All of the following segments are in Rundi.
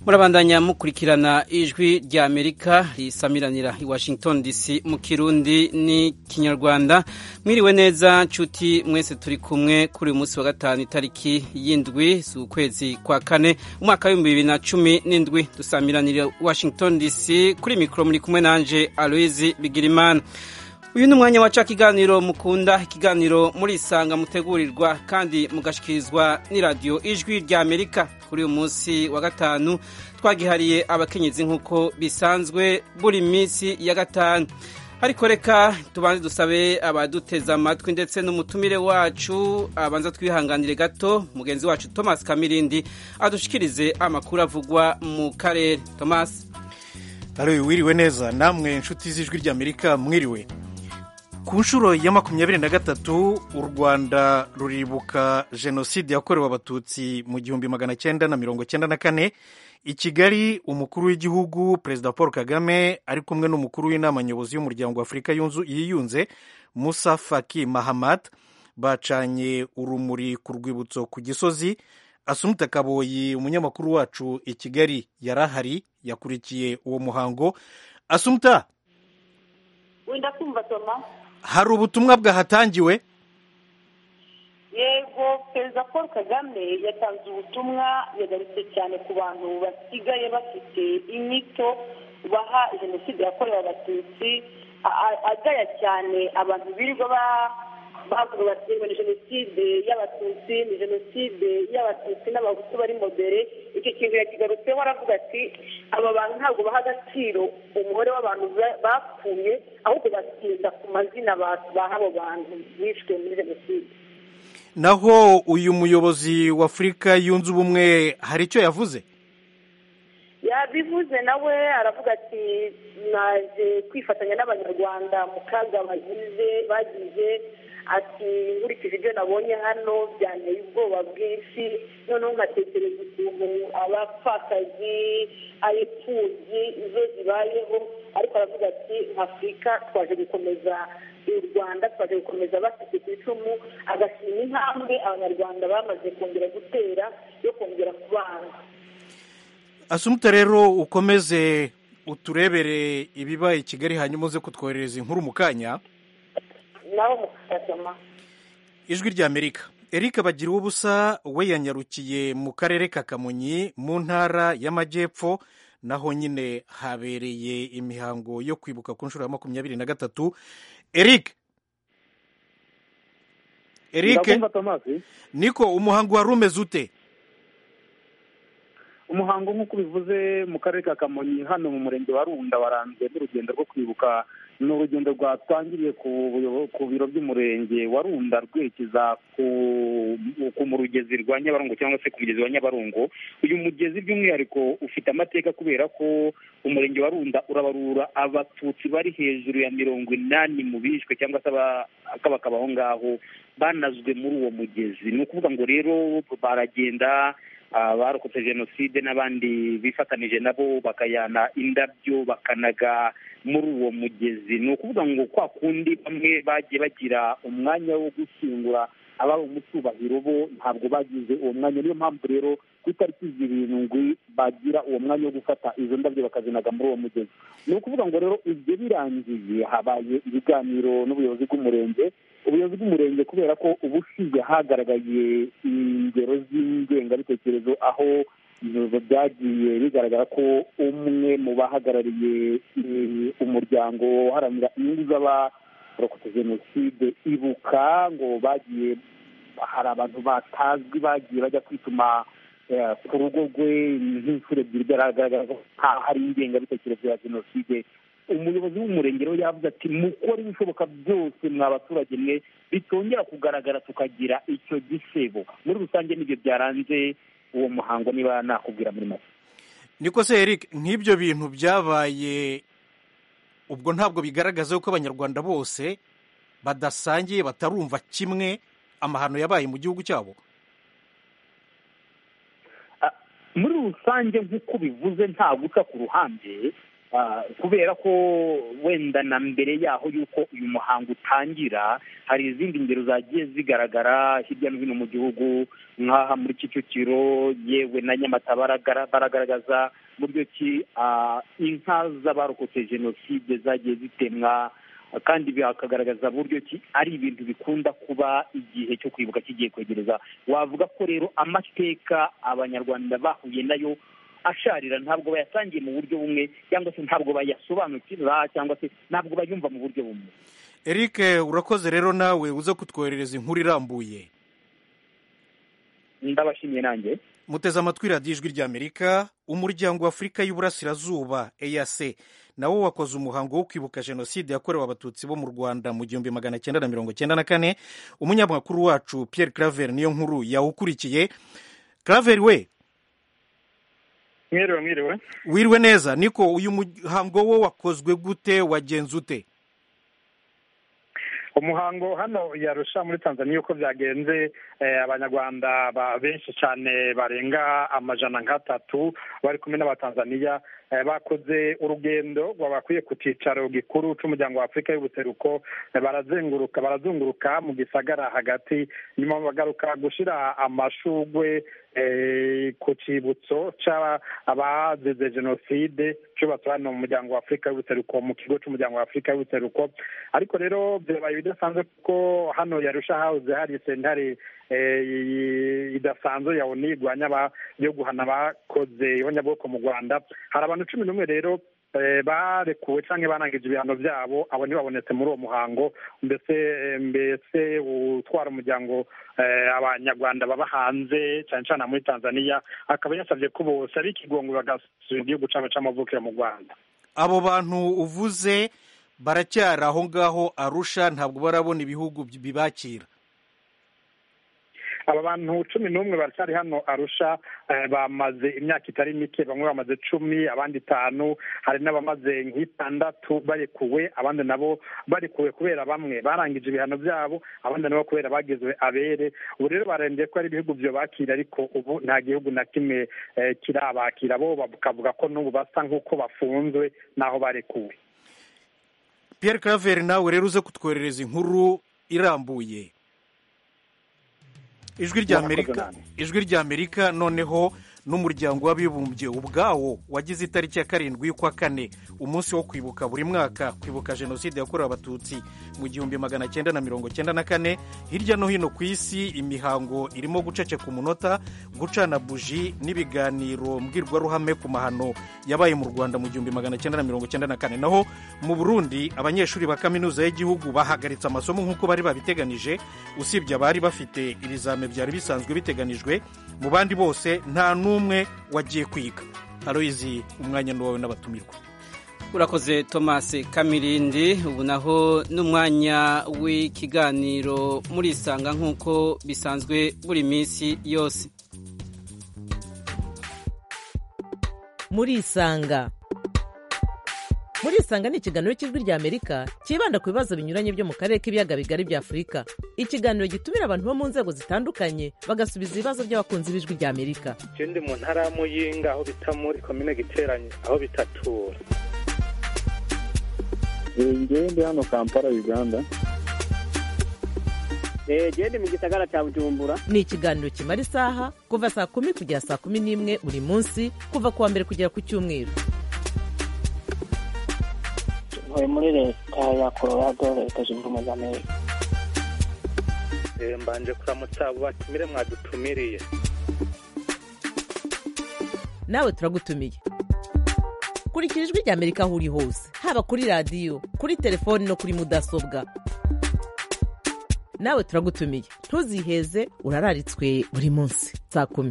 murabandanya mukurikirana ijwi rya amerika risamiranira i washington dc mu kirundi ni kinyarwanda mwiriwe neza nshuti mwese turi kumwe kuri uyu munsi wa gatanu itariki y'indwi z'ukwezi kwa kane umwaka w'ibihumbi bibiri na cumi n'indwi dusamiranira washington dc kuri mikoro muri kumwe nanje aloise bigirimana uyu ni umwanya waca ikiganiro mukunda ikiganiro murisanga mutegurirwa kandi mugashikirizwa n'iradiyo ijwi rya amerika kuri uyu munsi wa gatanu twagihariye abakenyezi nk'uko bisanzwe buri minsi ya gatanu ariko reka tubanze dusabe abaduteze amatwi ndetse n'umutumire wacu abanza twihanganire gato mugenzi wacu thomas kamirindi adushikirize amakuru avugwa mu karere thomas wiriwe neza namwe inshuti z'ijwi rya amerika mwiriwe ku nshuro ya makumyabiri na gatatu u rwanda ruribuka jenoside yakorewe abatutsi mu gihumbi magana cyenda na mirongo cyenda na kane i kigali umukuru w'igihugu perezida paul kagame ari kumwe n'umukuru w'inama nyobozi y'umuryango w'afurika yiyunze musa faki mahamat bacanye urumuri ku rwibutso ku gisozi asumuta kaboyi umunyamakuru wacu i kigali yari ahari yakurikiye uwo muhango asumuta wenda kumva toma hari ubutumwa bwahatangiwe yego perezida paul kagame yatanze ubutumwa yagarutse cyane ku bantu basigaye bafite inyito baha jenoside yakorewe abatutsi agaya cyane abantu birirwa bavuga bati ni jenoside y'abatutsi ni jenoside y'abatutsi n'abahutu bari modere icyo kintu yakigarutseho aravuga ati aba bantu ntabwo baha agaciro umubare w'abantu bapfuye ahubwo batinda ku mazina baha abo bantu bishwe muri jenoside naho uyu muyobozi w'afurika yunze ubumwe hari icyo yavuze yabivuze nawe aravuga ati naje kwifatanya n'abanyarwanda mu kaga bagize bagize ati nkurikije ibyo nabonye hano byanteye ubwoba bwinshi noneho nkatekereza ukuntu abapfakazi ayipfubyi izo zibayeho ariko aravuga ati afurika twaje gukomeza u rwanda twaje gukomeza bafite ku icumu agashima intambwe abanyarwanda bamaze kongera gutera yo kongera kubana asumuta rero ukomeze uturebere ibibaye i kigali hanyuma uze kutwoherereza inkuru mu kanya nawe mukasoma ijwi rya amerika eric bagira ubusa we yanyarukiye mu karere ka kamonyi mu ntara y'amajyepfo naho nyine habereye imihango yo kwibuka ku nshuro ya makumyabiri na gatatu eric eric niko umuhango wari umeze ute umuhango nk'uko ubivuze mu karere ka kamonyi hano mu murenge wa runda waranzwe n'urugendo rwo kwibuka ni urugendo rwatangiriye ku biro by'umurenge wa runda rwerekeza ku mugezi rwa nyabarongo cyangwa se ku mugezi wa nyabarongo uyu mugezi by'umwihariko ufite amateka kubera ko umurenge wa runda urabarura abatutsi bari hejuru ya mirongo inani mu bishwe cyangwa se bakaba aho ngaho banazwe muri uwo mugezi ni ukuvuga ngo rero baragenda abarokotse jenoside n'abandi bifatanije nabo bakayana indabyo bakanaga muri uwo mugezi ni ukuvuga ngo kwa kundi bamwe bagiye bagira umwanya wo gushyingura abari mu cyubahiro bo ntabwo bagize uwo mwanya niyo mpamvu rero ku itariki zirindwi bagira uwo mwanya wo gufata izo ndabyo bakazinaga muri uwo mugezi ni ukuvuga ngo rero ibyo birangiye habaye ibiganiro n'ubuyobozi bw'umurenge ubuyobozi bw'umurenge kubera ko ubushize hagaragaye ingero z'ingengabitekerezo aho byagiye bigaragara ko umwe mu bahagarariye umuryango uharanira inyungu z'abarokotse jenoside ibuka ngo bagiye hari abantu batazwi bagiye bajya kwituma ku rugo rwe nk'inshuro ebyiri byagaragara ko hari ingengabitekerezo ya jenoside umuyobozi w'umurenge rero yavuze ati mukore ibishoboka byose mwa baturage mwe bitongera kugaragara tukagira icyo gisebo muri rusange nibyo byaranze uwo muhango niba nakubwira muri make niko se eric nk'ibyo bintu byabaye ubwo ntabwo bigaragaza ko abanyarwanda bose badasangiye batarumva kimwe amahano yabaye mu gihugu cyabo muri rusange nk'uko bivuze nta guca ku ruhande kubera ko wenda na mbere yaho y'uko uyu muhango utangira hari izindi ngero zagiye zigaragara hirya no hino mu gihugu nk'aha muri kicukiro yewe na nyamata baragaragaza buryo ki inka z'abarokotse jenoside zagiye zitemwa kandi bakagaragaza buryo ki ari ibintu bikunda kuba igihe cyo kwibuka kigiye kwegereza wavuga ko rero amateka abanyarwanda bahuye nayo asharira ntabwo bayasangiye mu buryo bumwe cyangwa se ntabwo bayasobanukira cyangwa se ntabwo bayumva mu buryo bumwe eric urakoze rero nawe uze kutwoherereza inkuru irambuye ndabashimiye nanjye muteze amatwi radiyo ijwi ry'amerika umuryango wa afurika y'uburasirazuba eyase nawo wakoze umuhango wo kwibuka jenoside yakorewe abatutsi bo mu rwanda mu gihumbi magana cyenda na mirongo cyenda na kane umunyamakuru wacu pierre claver niyo nkuru yawukurikiye claver we mwiriwe mwiriwe wiriwe neza niko uyu muhango wo wakozwe gute wagenze ute umuhango hano yarusha muri tanzania uko byagenze abanyarwanda benshi cyane barenga amajana nk'atatu bari kumwe n'abatanzaniya bakoze urugendo rwabakwiye ku cyicaro gikuru cy'umuryango wa afurika y'ubuseruko barazenguruka barazunguruka mu gisagara hagati nyuma bagaruka gushyira amashugwe ku cyibutso cy'abazize jenoside cyubatswe hano mu muryango wa afurika y'ubuseruko mu kigo cy'umuryango wa afurika y'ubuseruko ariko rero byabaye ibidasanzwe kuko hano yarusha hahoze hari sentare idasanzwe ya oni igwanya yo guhana abakoze ibonyabwoko mu rwanda hari abantu cumi n'umwe rero barekuwe cyangwa barangije ibihano byabo abo ntibabonetse muri uwo muhango mbese mbese utwara umuryango abanyarwanda baba hanze cyane cyane muri tanzania akaba yasabye ko bose ari ikigongo bagasubira igihugu cyabo cy'amavukiro mu rwanda abo bantu uvuze baracyari aho ngaho arusha ntabwo barabona ibihugu bibakira aba bantu cumi n'umwe baracyari hano arusha bamaze imyaka itari mike bamwe bamaze cumi abandi itanu hari n'abamaze nk'itandatu barekuwe abandi nabo barekuwe kubera bamwe barangije ibihano byabo abandi nabo kubera bagizwe abere ubu rero barembye ko ari ibihugu byo bakira ariko ubu nta gihugu na kimwe kirabakira bo bakavuga ko n'ubu basa nk'uko bafunzwe n'aho barekuwe Pierre Claver nawe rero uze kutwoherereza inkuru irambuye ijwi ry'amerika ijwi ry'amerika noneho n'umuryango w'abibumbye ubwawo wagize itariki ya karindwi y'ukwa kane umunsi wo kwibuka buri mwaka kwibuka jenoside yakorewe abatutsi mu gihumbi magana cyenda na mirongo cyenda na kane hirya no hino ku isi imihango irimo guceceka umunota gucana buji n'ibiganiro mbwirwaruhame ku mahano yabaye mu rwanda mu gihumbi magana cyenda na mirongo cyenda na kane naho mu burundi abanyeshuri ba kaminuza y'igihugu bahagaritse amasomo nk'uko bari babiteganije usibye abari bafite ibizame byari bisanzwe biteganijwe mu bandi bose nta n'umwe wagiye kwiga aroyizi umwanya n'uwawe n'abatumirwa urakoze thomas kamirindi ubu naho n'umwanya w'ikiganiro murisanga nk'uko bisanzwe buri minsi yose murisanga murisanga ni ikiganiro cy'ijwi ry'amerika cyibanda ku bibazo binyuranye byo mu karere k'ibiyaga bigari bya afurika ikiganiro gitumira abantu bo mu nzego zitandukanye bagasubiza ibibazo by'abakunzi b'ijwi ry'amerika ikindi mu ntara ya muyinga aho bita muri komine giteranye aho bitatura ngewe ndi hano kampala uganda gende mu gisagara cya bujumbura ni ikiganiro kimara isaha kuva saa kumi kugera saa kumi n'imwe buri munsi kuva ku wa mbere kugera ku cyumweru ntuye muri leta ya colorado leta zunze ubumwe za amerika mbanje kuramutsa abo batumire mwadutumiriye nawe turagutumiye kurikira ijwi ry'amerika aho uri hose haba kuri radiyo kuri telefoni no kuri mudasobwa nawe turagutumiye ntuziheze urararitswe buri munsi saa kumi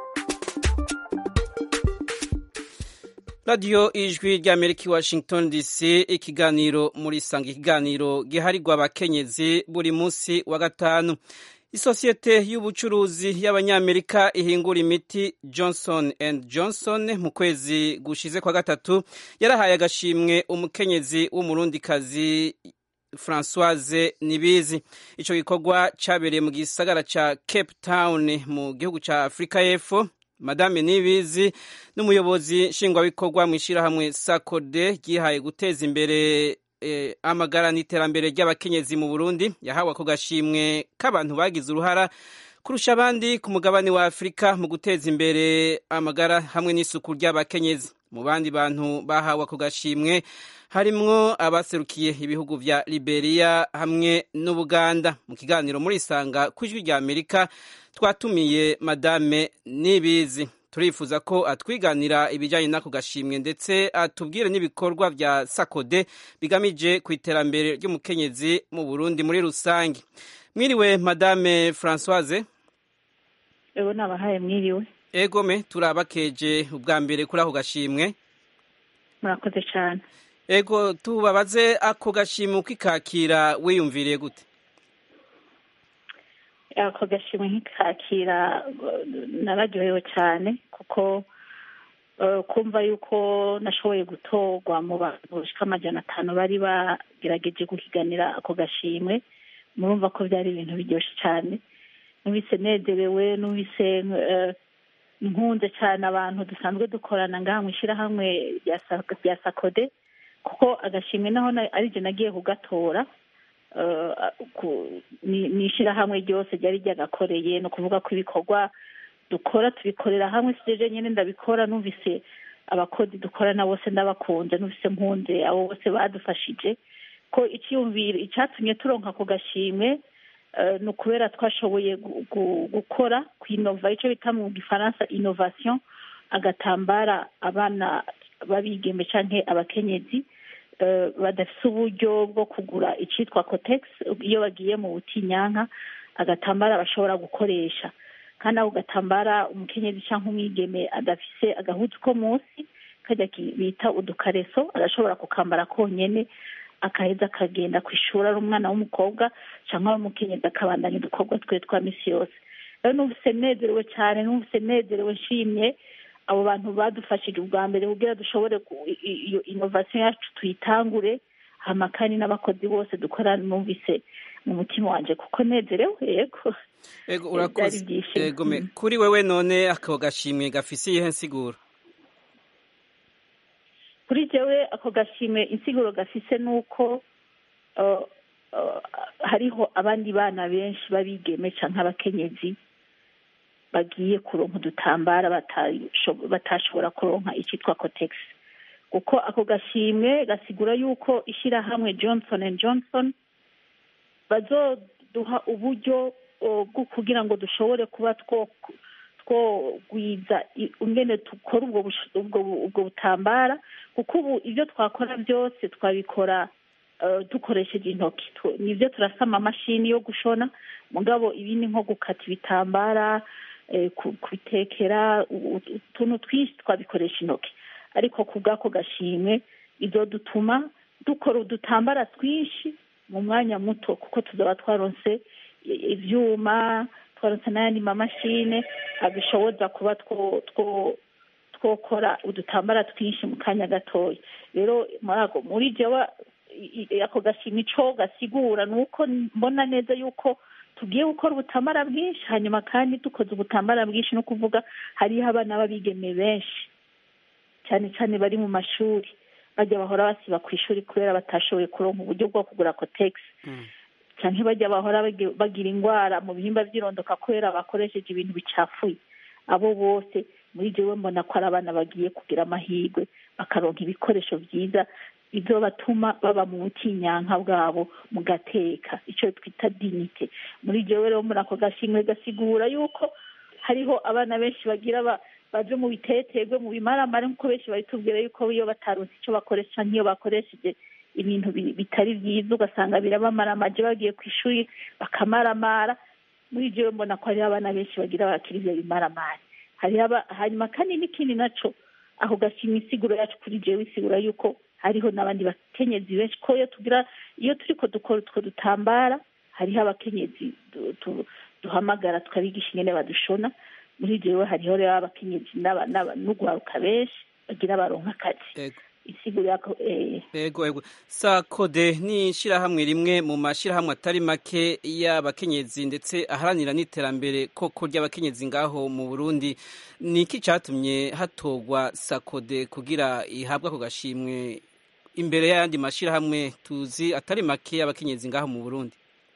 radiyo ijwi ry'amerika i washington dc ikiganiro muri sanga ikiganiro giharirwa abakenyezi buri munsi wa gatanu isosiyete y'ubucuruzi y'abanyamerika ihingura imiti johnson and johnson mu kwezi gushize kwa gatatu yarahaye agashimwe umukenyezi w'umurundikazi francoise nibizi icyo gikorwa cyabereye mu gisagara cya cape town mu gihugu cya afurika y'epfo madame nibizi n'umuyobozi nshingwabikorwa mu ishyirahamwe sakode ryihaye guteza imbere amagara n'iterambere ry'abakenyezi mu burundi yahawe ako gashimwe k'abantu bagize uruhara kurusha abandi ku mugabane wa afurika mu guteza imbere amagara hamwe n'isuku ry'abakenyezi mu bandi bantu bahawe ako gashimwe harimwo abaserukiye ibihugu vya Liberia hamwe n'Ubuganda mu kiganiro muri isanga ku ijwi rya Amerika twatumiye madame Nibizi turifuza ko atwiganira ibijyanye n'ako gashimwe ndetse atubwire n'ibikorwa vya Sakode bigamije ku iterambere ry'umukenyezi mu Burundi muri rusange mwiriwe madame Françoise ego nabahaye mwiriwe egome turabakeje ubwa mbere kuri ako gashimwe murakoze cyane ego tubabaze ako gashimwe ukikakira wiyumviriye gute ako gashimwe nkikakira nararyohewe cyane kuko kumva yuko nashoboye gutorwa mu bantu bashika amajana atanu bari bagerageje guhiganira ako gashimwe murumva ko byari ibintu biryoshye cyane numvise nezerewe numvise nkunze cyane abantu dusanzwe dukorana ngaha mu ishyirahamwe rya sakode kuko agashimwe naho aribyo nagiye kugatora ni ishyirahamwe ryose ryari ryagakoreye ni ukuvuga ko ibikorwa dukora tubikorera hamwe si nyine ndabikora numvise abakozi dukorana bose ndabakunze numvise mpunze abo bose badufashije ko icyiyumviro icyatumye turonka ako gashimwe ni ukubera twashoboye gukora ku inova icyo bita mu gifaransa inovasiyo agatambara abana babigeme cyangwa abakenyezi badafite uburyo bwo kugura icyitwa kotegisi iyo bagiye mu butinyanka agatambara bashobora gukoresha kandi ako gatambara umukenyezi cyangwa umwigeme adafise agahuzu ko munsi kajya bita udukareso arashobora kukambara konyine akaheza akagenda ku ishuri ari umwana w'umukobwa cyangwa ari umukenyezi akabandanya udukorwa twe twa minsi yose rero numvise nezerewe cyane numvise nezerewe nshimye abo bantu badufashije ubwa mbere kugira dushobore iyo inovasiyo yacu tuyitangure hama kandi n'abakozi bose dukorana numvise mu mutima wanjye kuko nezerewe yego ego urakoze ego kuri wewe none ako gashimwe gafise iyihe nsiguro kuri jewe ako gashimwe insiguro gafise ni uko hariho abandi bana benshi babigeme cyangwa abakenyezi bagiye kuronka udutambara batashobora kuronka icyitwa kotegisi kuko ako gashimwe gasigura yuko ishyirahamwe johnson and johnson bazoduha uburyo bwo kugira ngo dushobore kuba twogwiza ingene dukora ubwo butambara kuko ubu ibyo twakora byose twabikora dukoresheje intoki nibyo turasama amamashini yo gushona mugabo ibindi nko gukata ibitambara kubitekera utuntu twinshi twabikoresha intoki ariko ku bw'ako gashimwe ibyo dutuma dukora udutambara twinshi mu mwanya muto kuko tuzaba twaronse ibyuma twaronse n'ayandi mamashine abishoboza kuba twokora udutambara twinshi mu kanya gatoya rero muri jewe ako gashimwe ico gasigura ni uko mbona neza yuko tugiye gukora ubutambara bwinshi hanyuma kandi dukoze ubutambara bwinshi no kuvuga hariho abana b'abigeme benshi cyane cyane bari mu mashuri bajya bahora basiba ku ishuri kubera batashoboye kuronka uburyo bwo kugura kotegisi cyane bajya bahora bagira indwara mu bihimba by'irondoka kubera bakoresheje ibintu bicafuye abo bose muri jewe mbona ko ari abana bagiye kugira amahirwe bakaronka ibikoresho byiza ibyo batuma baba mu butinyanka bwabo mu gateka icyo twita dinite muri jewe rero muri ako gashimwe gasigura yuko hariho abana benshi bagira baje mu biteterwe mu bimaramare nk'uko benshi babitubwira yuko iyo bataronse icyo bakoresha nk'iyo bakoresheje ibintu bitari byiza ugasanga birabamaramaje bagiye ku ishuri bakamaramara muri jewe mbona ko hariho abana benshi bagira bakiri ibyo bimaramare hanyuma kandi n'ikindi naco ako gashimwe isiguro yacu kuri jewe isigura yuko hariho n'abandi bakenyezi benshi ko iyo tugira iyo turiko dukora utwo dutambara hariho abakenyezi duhamagara tukabigisha ingene badushona muri jewe hariho rero abakenyezi n'urwaruka benshi bagira baronka akazi isigura eh, Ego ego sakode ni ishirahamwe rimwe mu mashirahamwe atari make y'abakenyezi ndetse aharanira n'iterambere koko ry'abakenyezi ngaho mu Burundi ni iki catumye hatogwa sakode kugira ihabwa ako gashimwe imbere y'ayandi mashirahamwe tuzi atari make y'abakenyezi ngaho mu Burundi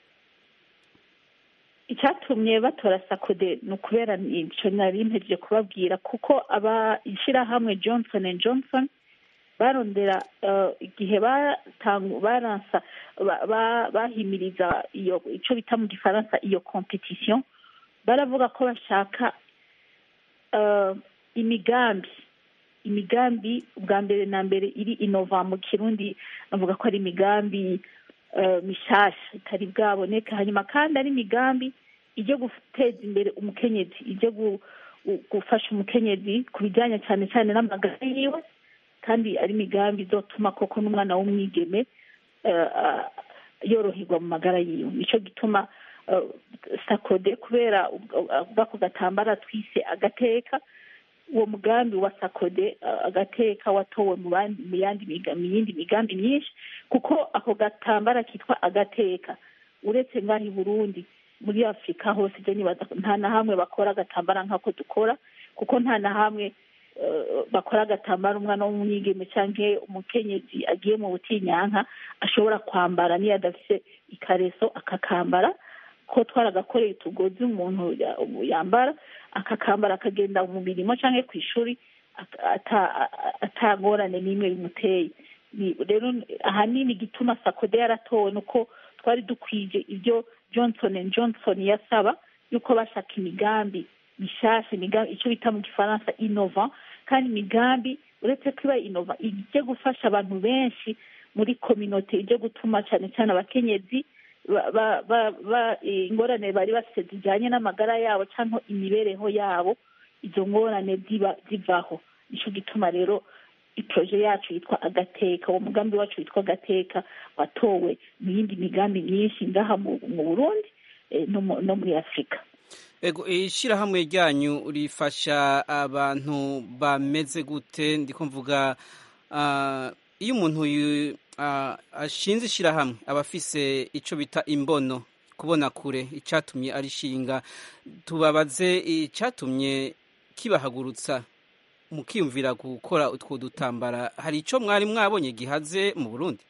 icyatumye batora sakode ni ukubera icyo nari mpejeje kubabwira kuko aba ishyirahamwe johnson and johnson barondera eh, igihe batangu- baransa ba- ba- bahimiriza iyo icyo bita mu gifaransa iyo competition baravuga ko bashaka eh, imigambi imigambi bwa mbere na mbere iri inova mu kirundi bavuga ko ari imigambi eh, mishasha itari bwaboneka hanyuma kandi ari imigambi ijya guteza imbere umukenyezi ijya gu- gu- gufasha umukenyezi ku bijyanye cyane cyane n'amagara yiwe kandi ari imigambi izotuma koko n'umwana w'umwigeme eh, ah, yoroherwa mu magara yiwe nicyo gituma eh, sakode kubera ubwo- bw'ako gatambara twise agateka uwo mugambi wa sakode uh, agateka watowe mu bandi- mu yandi miga- mu yindi migambi myinshi kuko ako gatambara kitwa agateka uretse ngaho i burundi muri afurika hose je nibaza ko nta na hamwe bakora agatambara nk'ako dukora kuko nta na hamwe uh, bakora agatambara umwana w'umwigeme canke umukenyezi agiye mu butinyanka ashobora kwambara niyo adafise ikareso akakambara ko twaragakoreye utugozi umuntu ya- yambara akakambara akagenda mu mirimo cyangwa ku ishuri ata- ata- atangorane n'imwe bimuteye Ni- rero ahanini igituma sakode yaratowe ni uko twari dukwije ibyo johnson and johnson yasaba yuko bashaka imigambi mishasha imigambi icyo bita mu gifaransa innova kandi imigambi uretse ko iba innova ijye gufasha abantu benshi muri kominote ijye gutuma cyane cyane abakenyezi ba- ba- ba- ba- eh, ingorane bari bafite zijyanye n'amagara yabo cyangwa imibereho yabo izo ngorane ziba zivaho nicyo gituma rero iproje yacu yitwa agateka uwo mugambi wacu witwa agateka watowe mu yindi migambi myinshi ngaha mu mu burundi eh, no mu- no muri afurika Ego ishirahamwe ryanyu rifasha abantu bameze gute ndiko mvuga ah, iyo umuntu yu- ah, ashinze ishirahamwe aba afise ico bita imbono kubona kure icatumye arishinga tubabaze icatumye kibahagurutsa mukiyumvira gukora utwo dutambara hari ico mwari mwabonye gihaze mu Burundi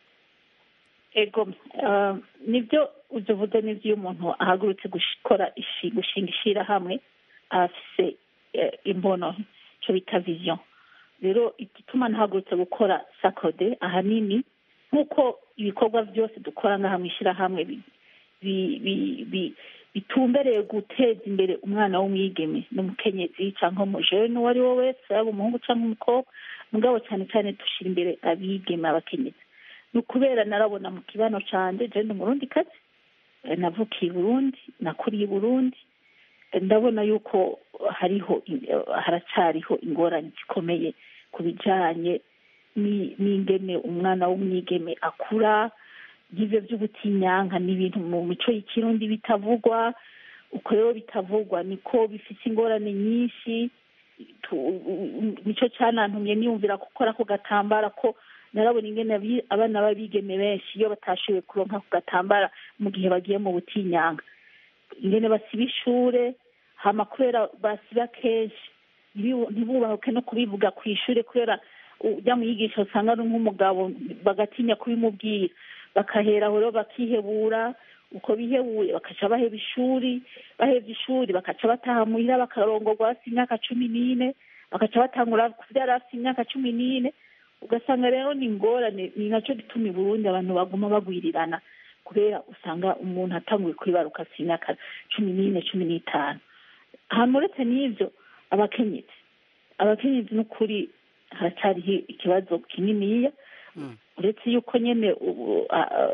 ego eh, nibyo ivyo uvuze n'ivyo iyo umuntu ahagurutse gukora ishi- gushinga ishirahamwe afise eh, imbono ico bita vision rero igituma ntahagurutse gukora sakode ahanini nk'uko ibikorwa byose dukora ngaha mu ishirahamwe bi- bi- bi- bi- bitumbereye guteza imbere umwana w'umwigeme n'umukenyezi cyangwa umujene uwo ari we wese yaba umuhungu cyangwa umukobwa mugabo cyane cyane dushyira imbere abigeme abakenyezi ni ukubera narabona mu kibano canje je ndi umurundi kazi eh, navukiye i burundi nakuriye i burundi eh, ndabona yuko hariho in- eh, haracyariho ingorane zikomeye ku bijanye ni- n'ingene umwana w'umwigeme akura y'ivyo vy'ubutinyanka ni ibintu mu mico y'ikirundi bitavugwa uko rero bitavugwa niko bifise ingorane nyinshi tu- nico canantumye niyumvira gukora ako gatambara ko narabona ingene abi- abana b'abigeme benshi iyo batashoboye kuronka ako gatambara mu gihe bagiye mu butinyanka ingene basiba ishure hama kubera basiba kenshi ntibibu- ntibubahuke no kubivuga ku ishure kubera ujya mwigisha usanga ari nk'umugabo bagatinya kubimubwira bakahera aho rero bakihebura uko bihebuye bakaca baheba ishuri bahevye ishuri bakaca bataha muhira bakarongorwa bafite imyaka cumi n'ine bakaca batangura kuvyara bafite imyaka cumi n'ine ugasanga rero ni ingorane ni naco gituma i burundi abantu baguma bagwirirana kubera usanga umuntu atanguye kwibaruka afite imyaka cumi n'ine cumi n'itanu ahantu uretse n'ivyo abakenyezi abakenyezi n'ukuri haracyariho ikibazo kininiya uretse yuko nyene ubu a- a-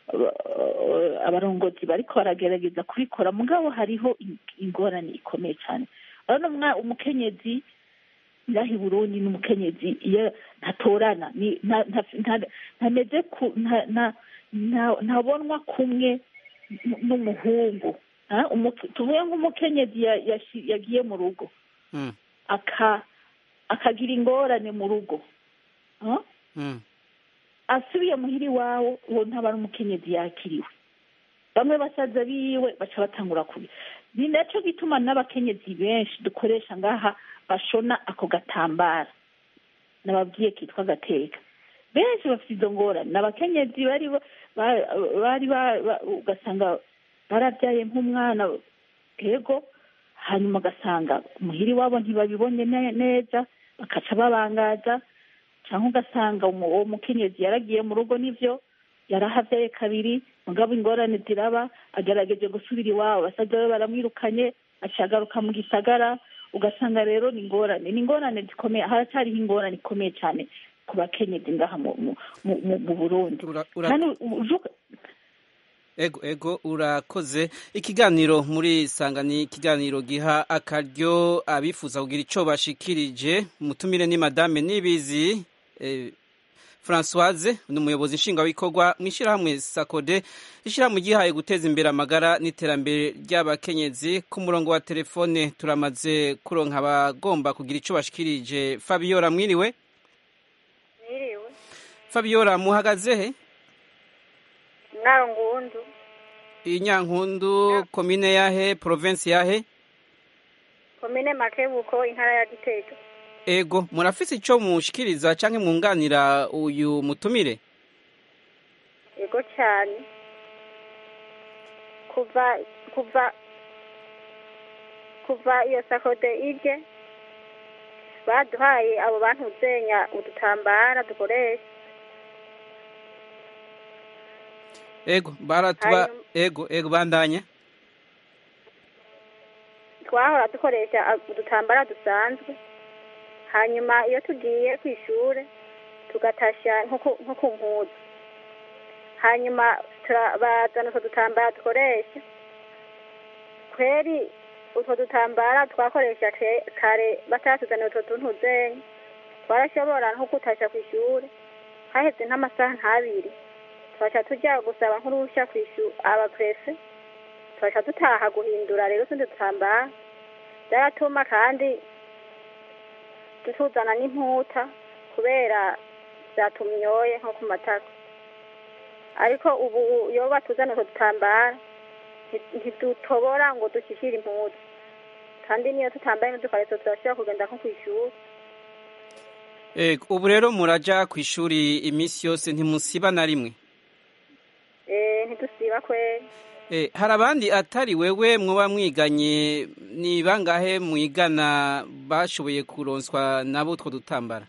a- abarongozi bariko baragerageza kubikora mugabo hariho in- ingorane ikomeye cyane urabona umwa- umukenyezi ngaha i burundi n'umukenyezi iyo ntatorana ni- nta- nta- nta- ntameze ku- nta- nta- nta- ntabonwa kumwe n- n'umuhungu Ah, umuke- tuvuge nk'umukenyezi ya- yashi- yagiye mu rugo Mm. aka akagira ingorane mu rugo Ah? Mm. asubiye muhira iwawe uwo ntaba ari umukenyezi yakiriwe bamwe basaza biwe baca batangura kubi ni nacyo gituma n'abakenyezi benshi dukoresha ngaha bashona ako gatambara nababwiye kitwa gateka benshi bafite izo ngorane ni abakenyezi bari ba- ba- bari ba- ba- ugasanga barabyaye nk'umwana yego hanyuma ugasanga muhira iwabo ntibabibonye ne- neza bakaca babangaza cyangwa ugasanga umu- uwo mukenyezi yaragiye mu rugo n'ibyo yarahavyaye kabiri mugabo ingorane ziraba agerageje gusubira iwabo basaza be baramwirukanye aca agaruka mu gisagara ugasanga rero ni ingorane ni ingorane zikomeye haracyariho ingorane ikomeye cyane ku bakenyezi ngaha mu mu- mu- mu- mu burundi Ura- ura- kandi uju- ego ego urakoze ikiganiro muri sanga ni ikiganiro giha akaryo abifuza kugira ico bashikirije mutumire ni madame nibizi eh, Françoise ni umuyobozi nshingwabikorwa mu ishyirahamwe sakode ishyirahamwe gihaye guteza imbere amagara n'iterambere ry'abakenyezi ku murongo wa telefone turamaze kuronka abagomba kugira ico bashikirije Fabiola mwiriwe Mwiriwe. Fabiola muhagaze he Mwaro ngundu. inyankundu komine yahe province yahe Komine Makebuko intara ya Gitega. ego murafise ico mushikiriza canke mwunganira uyu mutumire Ego cyane. Kuva kuva kuva iyo sakode ije baduhaye abo bantu zenya udutambara dukoresha ego baratuba Hanyuma- ego ego bandanya twahora dukoresha a- udutambara dusanzwe hanyuma iyo tugiye ku ishuri tugatasha nko ku- nko ku mpuzu hanyuma tura- bazana utwo dutambara dukoresha kweri utwo dutambara twakoresha ke- kare batatuzanira utwo tuntu zenya twarashobora nko gutasha ku ishuri haheze nk'amasaha nk'abiri twaca tujya gusaba nk'uruhushya ku ishuri abaprefe twaca dutaha guhindura rero utundi dutambara byaratuma kandi tutuzana n'imputa kubera byatumyoye nko ku matako ariko ubu iyo batuzana utwo dutambara nti- ntidutobora ngo dushyikire impuzu kandi niyo tutambaye n'udukariso turashobora kugenda nko ku ishuri ego ubu rero muraja ku ishuri iminsi yose ntimusiba na rimwe Eh, ntidusiba kweri Eh, hari abandi atari wewe mwoba mwiganye ni bangahe mwigana bashoboye kuronswa nabo utwo dutambara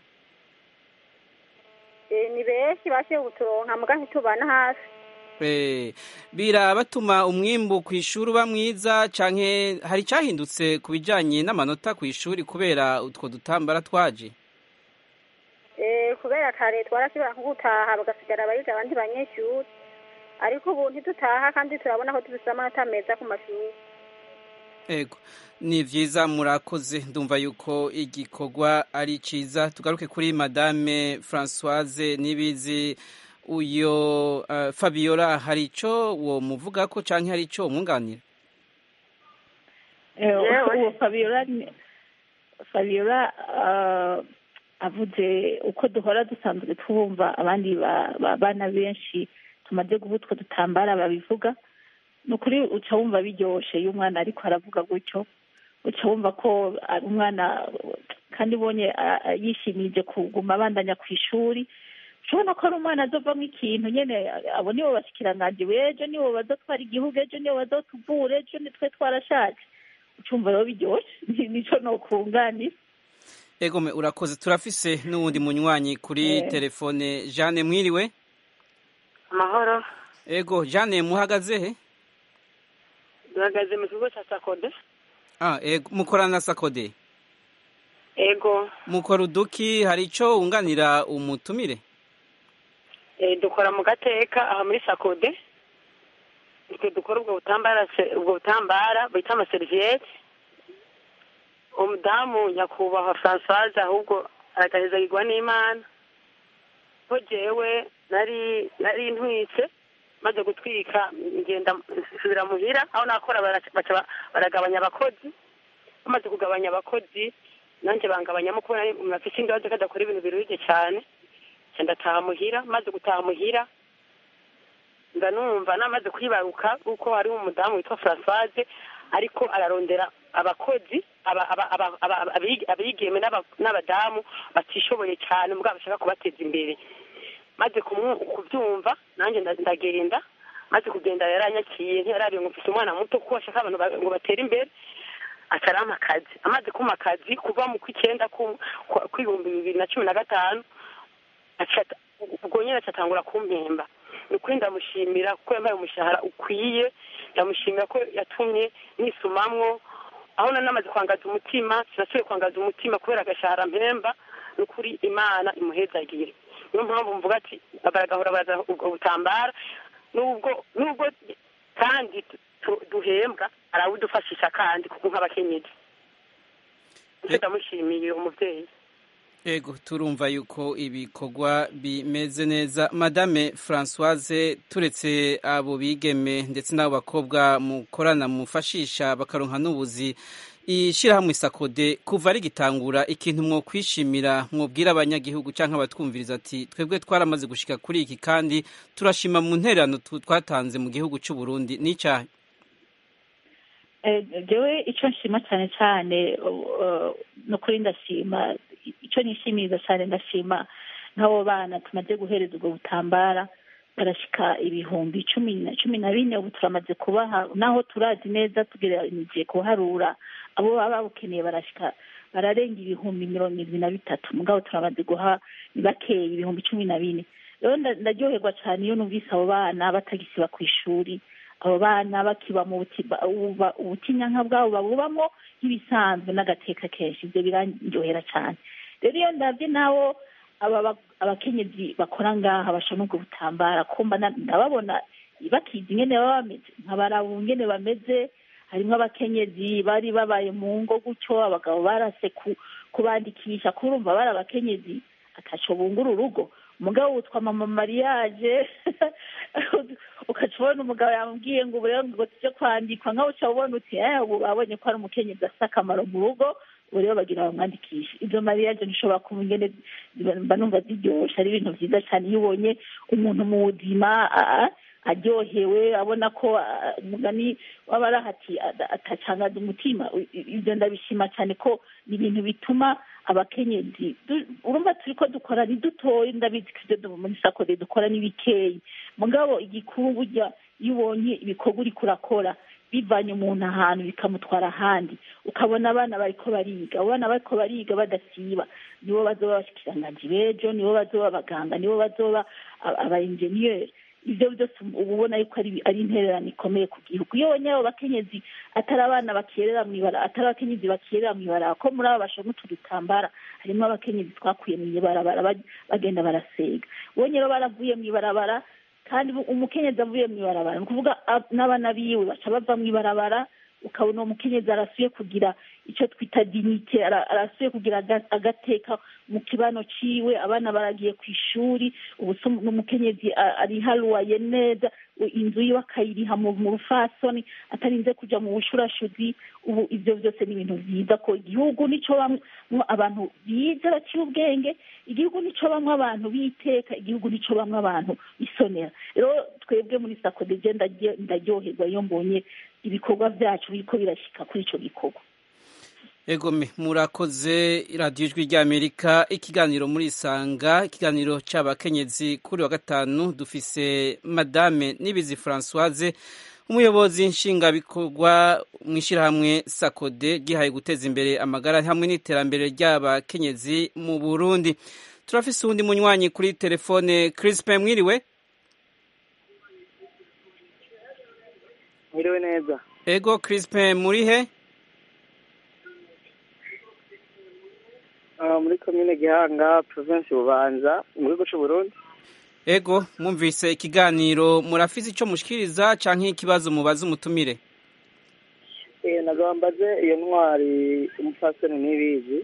Eh, ni benshi bashoboye kuturonka muga ntitubana hafi Eh, birabatuma umwimbu ku ishuri uba mwiza canke hari icahindutse ku bijanye n'amanota ku ishuri kubera utwo dutambara twaje Eh, kubera kare twarashobora nko gutaha bagasigara abayiga abandi banyeshuri ariko ubu ntidutaha kandi turabona ko dufise amanota meza ku mashuri ego ni vyiza murakoze ndumva yuko igikorwa ari ciza tugaruke kuri madame Françoise Nibizi uyo uh, Fabiola hari ico wo muvugako canke hari ico mwunganira Eh, uwo Fabiola ni- Fabiola ah, avuze uko duhora dusanzwe twumva abandi ba- ba- bana benshi tumaze guha utwo dutambara babivuga ni ukuri uca wumva biryoshe iyo umwana ariko aravuga gutyo uca wumva ko ari umwana kandi ubonye ah, ah, yishimije kuguma abandanya ku ishuri ushobona ko ari umwana azovamo ikintu nyene abo nibo bashikiranganje b'ejo nibo bazotwara igihugu ejo nibo bazotuvura ejo nitwe twarashaje ucumva rero biryoshe Ni- nico nokunganira ego me urakoze turafise n'uwundi munywanyi kuri Eh. telefone Jeanne mwiriwe amahoro ego Jeanne muhagaze he duhagaze mu kigo cya sakode ah ego mukorana na Sakode ego mukora uduki hari ico wunganira umutumire eh, dukora mu gateka aha muri sakode twe dukora ubwo butambara se- ubwo butambara bita amaseriviyete umudamu nyakubahwa francoise ahubwo aragahezagirwa n'imana ko jewe nari nari ntwitse maze gutwika ngenda nsubira muhira aho nakora baraca- baca ba- baragabanya abakozi bamaze kugabanya abakozi nanjye bangabanyamo kubona umuntu afite ingabazo kadakora ibintu biruhije cyane nca ndataha muhira maze gutaha muhira ndanumva namaze kwibaruka kuko hariho umudamu witwa francoise ariko ararondera abakozi aba- aba- aba- aba- abigi- abigeme n'aba- n'abadamu batishoboye cyane mugabo bashaka kubateza imbere maze kumu- kubyumva nanjye nda- ndagenda maze kugenda yaranyakiye ntiyarabiye ngo mfite umwana muto kuko ashaka abantu ba- ngo batere imbere acarampa akazi amaze kumpa akazi kuva mu kw'icyenda ku- ku- kw'ibihumbi bibiri na cumi na gatanu aca- ubwo nyine acatangura kumpemba ni ukuri ndamushimira kuko yampaye umushahara ukwiye ndamushimira ko yatumye nisumamwo aho nari namaze kwangaza umutima sinasubiye kwangaza umutima kubera agashahara mpemba ni ukuri imana imuhezagire niyo mpamvu mvuga ati baragahora baraza ubwo butambara nubwo nubwo kandi tu- duhembwa arawudufashisha kandi kuko nk'abakenyezi nicyo ndamushimiye umubyeyi Ego turumva yuko ibikorwa bimeze neza madame Françoise turetse abo bigeme ndetse n'abo bakobwa mukorana mufashisha bakaronka n'ubuzi ishyirahamwe isakode kuva rigitangura ikintu mwo kwishimira mwobwira abanyagihugu cyangwa abatwumviriza ati twebwe twaramaze gushika kuri iki kandi turashima mu ntererano tu- twatanze mu gihugu cy'u Burundi n'icyaha Eh, jewe icyo nshima cyane cyane uh, ni ukuri ndashima icyo nishimiriza cyane ndashima nk'abo bana tumaze guhereza ubwo butambara barashika ibihumbi cumi na cumi na bine ubu turamaze kubaha naho turazi neza tugeraniye kuharura abo baba babukeneye barashika bararenga ibihumbi mirongo irindwi na bitatu mugabo turamaze guha ni bakeya ibihumbi cumi na bine rero nda- ndaryoherwa cyane iyo numvise abo bana batagisiba ku ishuri abo bana bakiba mu buti- ba- uba- ubutinyanka bwabo babubamo nk'ibisanzwe n'agateka kenshi ibyo birandyohera cyane rero iyo ndabye nabo aba ba- abakenyezi bakora ngaha bashona ubwo butambara kumva na- ndababona bakizi ingene baba bameze nkabaraba ingene bameze harimo abakenyezi bari babaye mu ngo gutyo abagabo barase ku- kubandikisha kurumva bari abakenyezi ataco bungura urugo umugabo witwa mama mariage ukaca ubona umugabo yamubwiye ngo ubu rero ngo tujye kwandikwa nkaho uca ubona uti eh ubu babonye ko ari umukenyezi afite akamaro mu rugo ubu rero bagira bamwandikishe izo mariage ntishobora kuba ingene ziba- mba numva ziryoshe ari ibintu byiza cyane iyo ubonye umuntu mu buzima a- a- aryohewe abona ko a- umugani waba arahati atacangaza umutima I- i- ibyo ndabishima cyane ko ni ibintu bituma abakenyezi du- urumva turi ko dukora ni dutoya ndabizi ko ibyo du- muri sakode dukora ni bikeyi mugabo igikuru burya iyo ubonye ibikorwa uriko urakora bivanye umuntu ahantu bikamutwara ahandi ukabona abana bariko bariga abo bana bariko bariga badasiba nibo bazoba abashikiranganji b'ejo nibo bazoba abaganga nibo bazoba aba- aba enjeniyeri ibyo byose uba ubona yuko ari ari intererano ikomeye ku gihugu iyo ubonye abo bakenyezi atari abana bakerera mu ibara atari abakenyezi bakerera mu ibara ko muri abo bashona utu dutambara harimo abakenyezi twakuye mu ibarabara bag- bagenda barasega ubonye rero baravuye mu ibarabara kandi bu- umukenyezi avuye mu ibarabara ni ukuvuga ab- n'abana biwe baca bava mu ibarabara ukabona uwo mukenyezi arasuye kugira icyo twita dinite ara- arasuye kugira aga- agateka mu kibano ciwe abana baragiye ku ishuri ubu se n'umukenyezi a- ariharuwaye neza u- inzu yiwe akayiriha mu mu rufasoni atarinze kuja mu bushurashuzi ubu ivyo byose ni ibintu vyiza ko igihugu nico bamwo abantu bize baciye ubwenge igihugu nico bamwe abantu biteka igihugu nico bamwe abantu bisonera rero twebwe muri sakode je ndarye- ndaryoherwa iyo mbonye ibikorwa vyacu biriko birashika kuri ico gikorwa Egome murakoze radiyo ijwi ry'Amerika ikiganiro muri Isanga ikiganiro c'abakenyezi kuri wa gatanu dufise Madame Nibizi Françoise umuyobozi nshingabikorwa mu ishyirahamwe Sakode gihaye guteza imbere amagara hamwe n'iterambere ry'abakenyezi mu Burundi turafise uwundi munywanyi kuri telefone Crispin mwiriwe mwiriwe neza Ego Crispin muri he Ah, muri komine gihanga provinsi bubanza mu gihugu c'u burundi Ego mwumvise ikiganiro murafise ico mushikiriza canke ikibazo mubaza umutumire Eh, nagaba mbaze iyo ntwari umupfasoni n'ibizi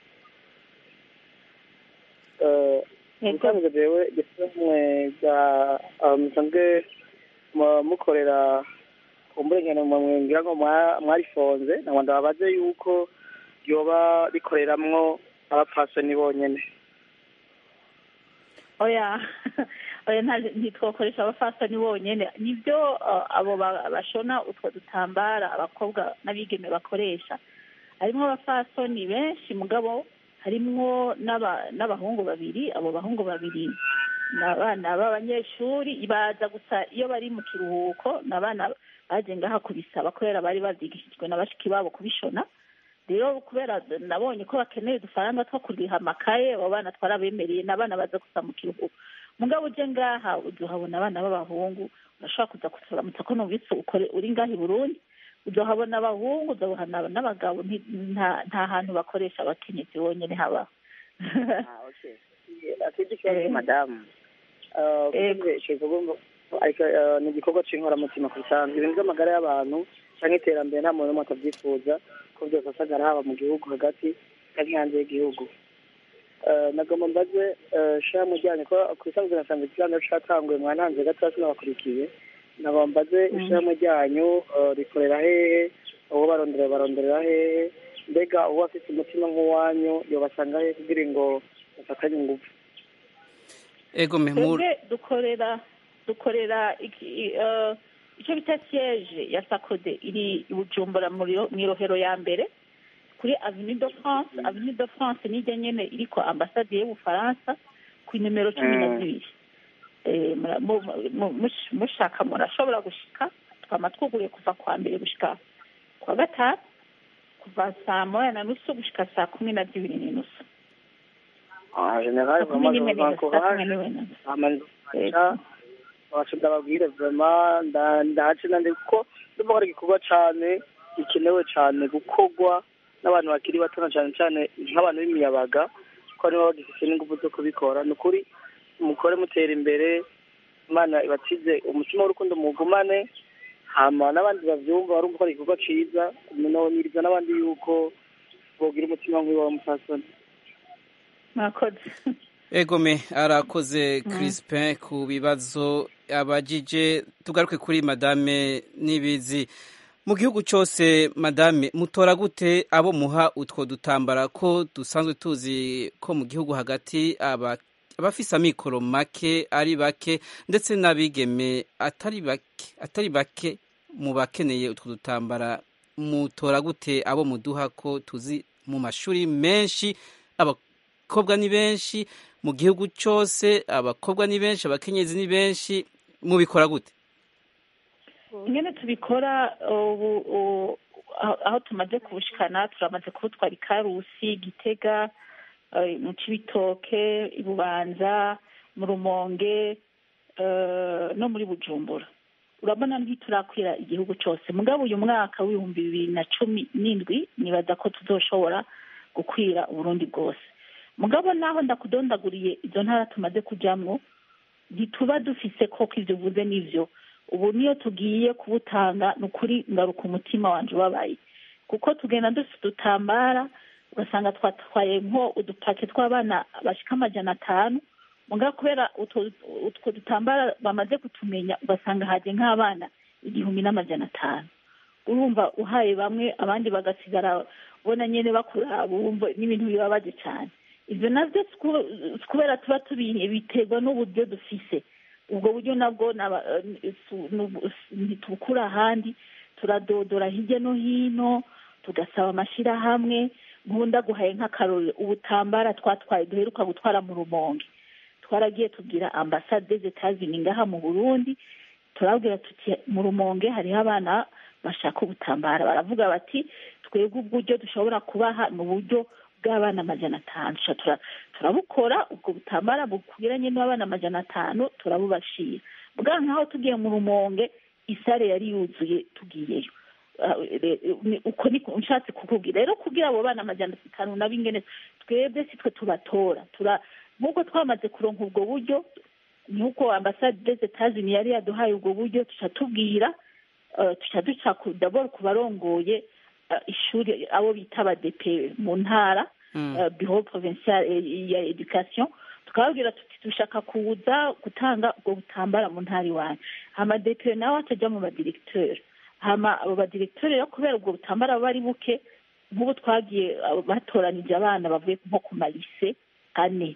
Eh, ubusanzwe jewe gisamwe bwa ah, musanzwe mu- mukorera ku mburengano mwe ngira ngo mwa- mwarifonze nagwa ndababaze yuko ryoba rikoreramwo abapfasoni bonyene oya oya nta- ntitwakoresha abafasoni bonyene nibyo uh, abo ba- bashona utwo dutambara abakobwa n'abigeme bakoresha harimwo abafasoni benshi mugabo harimwo n'aba- n'abahungu babiri abo bahungu babiri ni abana b'abanyeshuri baza gusa iyo bari mu kiruhuko ni abana baje ngaha kubisaba kubera bari bavyigishijwe na bashiki babo kubishona rero kubera nabonye ko bakeneye udufaranga two kuriha amakaye abo bana twarabemereye n'abana baza gusa mu kiruhuko mugabo uje ngaha uzohabona abana b'abahungu urashobora kuza kuturamutsa ko numvise ukore uri ngaha i burundi uzohabona abahungu uzohabona n'abagabo nti- nta nta hantu bakoresha abakenyezi bonyene habaho akindi kibazo madamu ariko eh, ni igikorwa c'inkoramutima ku bisanzwe ibintu by'amagara y'abantu canke iterambere nta muntu n'umwe atabyifuza ko byose asagara haba mu gihugu hagati canke hanze y'igihugu Eh, nagomba mbaze eh, sha mujyanye ko ku bisanzwe nasanze ikiganiro catanguye mwantanze gatoya sinabakurikiye nagomba mbaze ishirahamwe ryanyu eh, rikorera hehe uwo barondera baronderera hehe mbega uwo afite umutima nk'uwanyu yobasanga hehe kugira ngo bafatanye ingufu ego memur twebwe dukorera dukorera iki- eh, icyo bita siyeje ya sakode iri i bujumbura mu Rio- mu irohero ya mbere kuri avenue de france avenue de france nijya nyene iriko ambasade y'ubufaransa ku nimero cumi na zibiri Eh, mura- mu- mu- mush- mushaka murashobora gushika twama twuguruye kuva kwa mbere gushika kwa gatanu kuva saa moya na nusu gushika saa kumi na zibiri n'inusu Ah, generali Saa kumi n'imwe n'inusu saa kumi n'imwe n'inusu amanza wacu ndababwire vrema ndahace nande kuko ndumva ko ari igikorwa cane gikenewe cane gukorwa n'abantu bakiri bato na cane cane nk'abantu b'imiyabaga ko nibo bagifise n'ingufu zo kubikora ni ukuri mukore mutera imbere imana ibatize umutima w'urukundo mugumane hama n'abandi bavyumva barumva ko ari igikorwa ciza noniriza n'abandi yuko bogira umutima nk'uwo wa musasoni mwakoze egome arakoze Crispin ku bibazo abajije tugaruke kuri madame nibizi mu gihugu cyose madame mutora gute abo muha utwo dutambara ko dusanzwe tuzi ko mu gihugu hagati aba abafise amikoro make ari bake ndetse n'abigeme atari bake atari bake mu bakeneye utwo dutambara mutora gute abo muduha ko tuzi mu mashuri menshi abakobwa ni benshi mu gihugu cyose abakobwa ni benshi abakenyezi ni benshi mubikora gute nyine tubikora ubu u- aho aho tumaze kubushikana turamaze kubutwara ikarusi gitega eh, mu cibitoke i bubanza mu rumonge eh, no muri bujumbura urabona ntiturakwira igihugu cyose mugabo uyu mwaka w'ibihumbi bibiri na cumi n'indwi nibaza ko tuzoshobora gukwira uburundi bwose mugabo naho ndakudondaguriye izo ntara tumaze kujamwo ntituba dufise koko ivyo uvuze n'ivyo ubu niyo tugiye kubutanga ni ukuri ngaruka umutima wanje ubabaye kuko tugenda dufite udutambara ugasanga twatwaye nko udupake tw'abana bashika amajana atanu mugabo kubera utwo utwo dutambara bamaze kutumenya ugasanga haje nk'abana igihumbi n'amajana atanu urumva uhaye bamwe abandi bagasigara ubona nyene bakura bumva n'ibintu bibabaje cyane ivyo navyo si ku- si kubera tuba tubihe biterwa n'uburyo dufise ubwo buryo nabwo naba- eh, su- nubu- s- ntitubukura ahandi turadodora hirya no hino tugasaba amashirahamwe nkunda guhaye nk'akarorero ubutambara twatwaye duheruka gutwara mu rumonge twaragiye tubwira ambasade z'etazini ngaha mu burundi turabwira tuti mu rumonge hariho abana bashaka ubutambara baravuga bati twebwe uburyo dushobora kubaha ni uburyo bw'abana amajana atanu Tuca tura- turabukora ubwo butambara bukwiranye n'abana amajana atanu turabubashira bwa nkaho tugiye mu rumonge isare yari yuzuye tugiyeyo Ah, re- ni- uko niko nshatse kukubwira rero kugira abo bana amajana atanu nabo ingene twebwe si twe tubatora tura nk'uko twamaze kuronka ubwo buryo nk'uko ambasade des Etats-Unis yari yaduhaye ubwo buryo tuca tubwira eh, tuca duca ku- d'abord ku barongoye eh, ishuri abo bita abadepe mu ntara eh, bureau provincial eh, ya education tukababwira tuti dushaka kuza gutanga ubwo butambara mu ntara iwanyu amadepe nawe atajya mu badiregiteri hama abo badiregiteri rero kubera ubwo butambara buba ari buke nk'ubu twagiye abo batoranije abana bavuye nko ku marise ane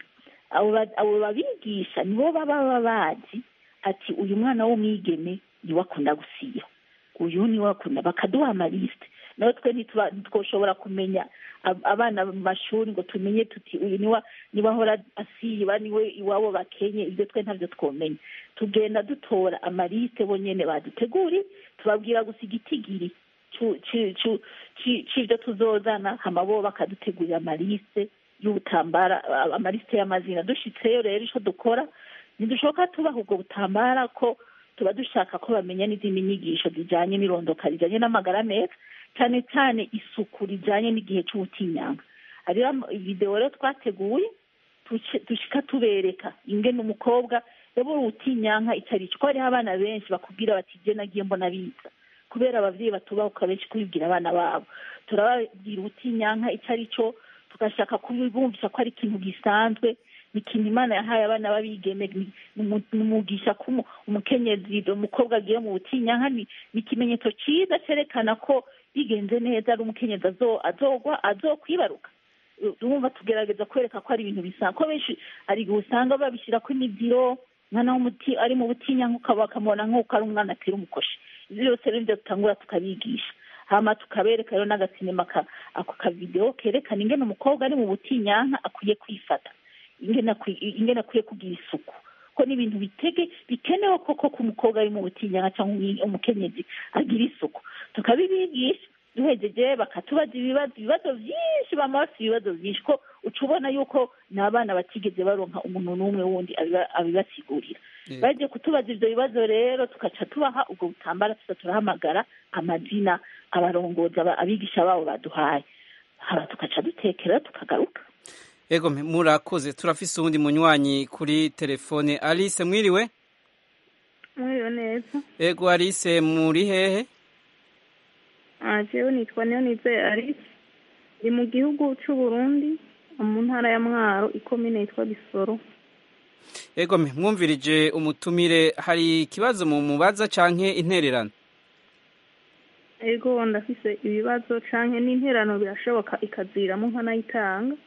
abo ba- abo babigisha nibo baba baba bazi ati uyu mwana w'umwigeme niwe akunda gusiba uyu niwe akunda bakaduha amalisite nawe twe ntituba- ntitwoshobora kumenya ab- abana mu mashuri ngo tumenye tuti uyu niwe niwe ahora asiba niwe iwabo bakenye ibyo twe ntabyo twomenya tugenda dutora amalisite bonyene baduteguri tubabwira gusa igitigiri cu- ci- cu- ci- c'ivyo tuzozana hama bo bakadutegurira amalisite y'ubutambara a- amalisite y'amazina dushitseyo rero ico dukora ntidushoboka tubaha ubwo butambara ko tuba dushaka ko bamenya n'izindi nyigisho zijanye n'irondoka rijanye n'amagara meza cyane cyane isuku rijanye n'igihe c'ubutinyanga hariho ama- video rero twateguye tuce- dushika tubereka ingene umukobwa yabura ubutinyanka icyo ari cyo ko hariho abana benshi bakubwira bati je nagiye mbona biza kubera abavyeyi batubahuka benshi kubibwira abana babo turababwira ubutinyanka icyo ari cyo tugashaka kubibumvisha ko ari ikintu gisanzwe ni ikintu imana yahaye abana b'abigeme ni- ni umu- ni umugisha ko umu- umukenyezi umukobwa agiye mu butinyanka ni ni ikimenyetso cyiza cyerekana ko bigenze neza ari umukenyezi azo- azogwa azokwibaruka urumva tugerageza kwereka ko ari ibintu bisanzwe ko benshi hari igihe usanga babishyira ko imiziro umwana w'umuti ari mu butinyanka ukaba bakamubona nk'uko ari umwana atera umukoshi ibyo byose rero nibyo dutangura tukabigisha hama tukabereka rero n'agasinema ka- ako kavidewo kerekana ingene umukobwa ari mu butinyanka akwiye kwifata ingene akwi- ingene akwiye kugira isuku ko ni ibintu bitege bikenewe koko ko umukobwa ari mu butinyanka cyangwa umwi- umukenyezi agira isuku tukabibigisha duhejeje bakatubaza ibibazo ibibazo byinshi bama bafite ibibazo byinshi ko uca ubona yuko ni abana batigeze baronka umuntu n'umwe wundi abiba- abibasigurira Eh. baje kutubaza ivyo bibazo rero tugaca tubaha ubwo butambara tuza turahamagara amazina abarongozi aba- abigisha babo baduhaye haba tugaca dutekera tukagaruka ego mpe, murakoze turafise uwundi munywanyi kuri telefone alice mwiriwe mwiriwe neza ego alice muri hehe Ah, jewe nitwa niyonizeye alice ndi mu gihugu c'u burundi mu ntara ya mwaro ikomine yitwa bisoro ego mpe, mwumvirije umutumire hari ikibazo mu mubaza canke intererano ego ndafise ibibazo canke n'interano birashoboka ikaziramo nkanayitanga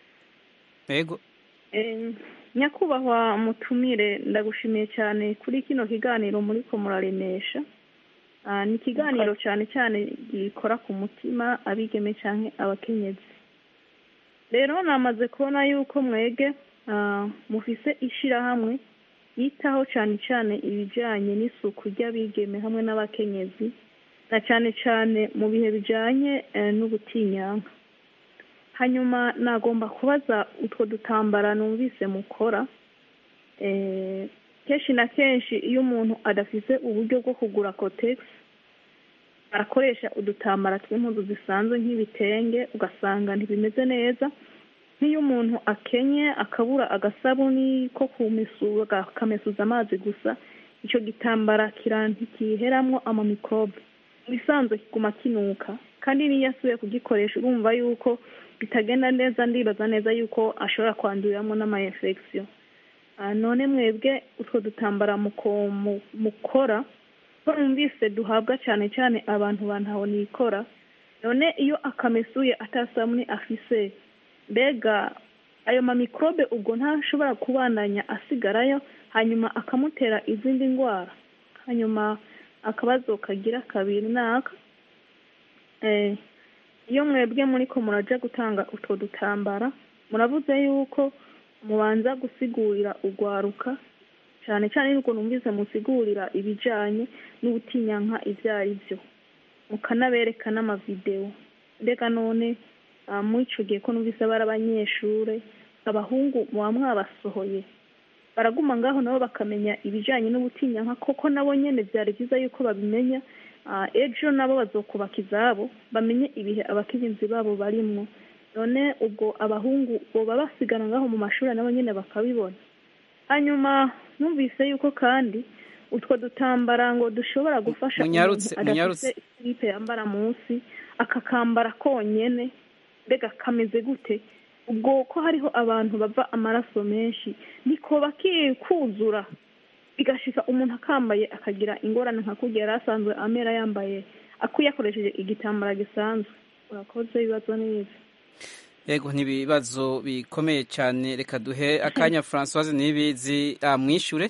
ego Eh, nyakubahwa mutumire ndagushimiye cyane kuri kino kiganiro muriko muraremesha Ah, ni ikiganiro cyane cyane gikora ku mutima abigeme canke abakenyezi rero namaze kubona yuko mwege ah, mufise ishirahamwe yitaho cyane cyane ibijanye n'isuku ry'abigeme hamwe n'abakenyezi na cyane cyane mu bihe bijanye eh, n'ubutinyanka hanyuma nagomba kubaza utwo dutambara numvise mukora eh, kenshi na kenshi iyo umuntu adafise uburyo bwo kugura kotegisi arakoresha udutambara tw'impuzu zisanzwe nk'ibitenge ugasanga ntibimeze neza nk'iyo umuntu akenye akabura agasabuni ko kumesura akamesuza amazi gusa icyo gitambara kira ntikiheramwo amamikrobe mu bisanzwe kiguma kinuka kandi n'iyo asubiye kugikoresha urumva yuko bitagenda neza ndibaza neza yuko ashobora kwanduriramo n'ama infection Ah, none mwebwe utwo dutambara muko- mu- mukora ko numvise duhabwa cyane cyane abantu bantaho nikora none iyo akamesuye atasabuni afise mbega ayo mamikrobe ubwo ntashobora kubandanya asigarayo hanyuma akamutera izindi ndwara hanyuma akabazo kagira kabiri naka eh, iyo mwebwe muriko muraja gutanga utwo dutambara muravuze yuko mubanza gusigurira urwaruka cyane cyane nuko numvise musigurira ibijanye n'ubutinyanka ivyo ari byo mukanabereka n'amavidewo mbega none ah, muri ico gihe ko numvise bari abanyeshure abahungu muba mwabasohoye baraguma ngaho nabo bakamenya ibijanye n'ubutinyanka koko nabo nyene vyari vyiza yuko babimenya Ah, ejo nabo bazokubaka izabo bamenye ibihe abakenyezi babo barimwo none ubwo abahungu boba basigana ngaho mu mashuri nabo nyene bakabibona hanyuma numvise yuko kandi utwo dutambara ngo dushobora gufasha Munyarutse, umuntu munyarutse. adafite silipe yambara munsi akakambara konyene mbega kameze gute ubwo ko hariho abantu bava amaraso menshi niko bakikuzura bigashika umuntu akambaye akagira ingorane nka kurya yari asanzwe amera yambaye akuye akoresheje igitambara gisanzwe urakoze ibibazo neza yego n'ibibazo bikomeye cyane reka duhe akanya francoise n'ibizi amwishure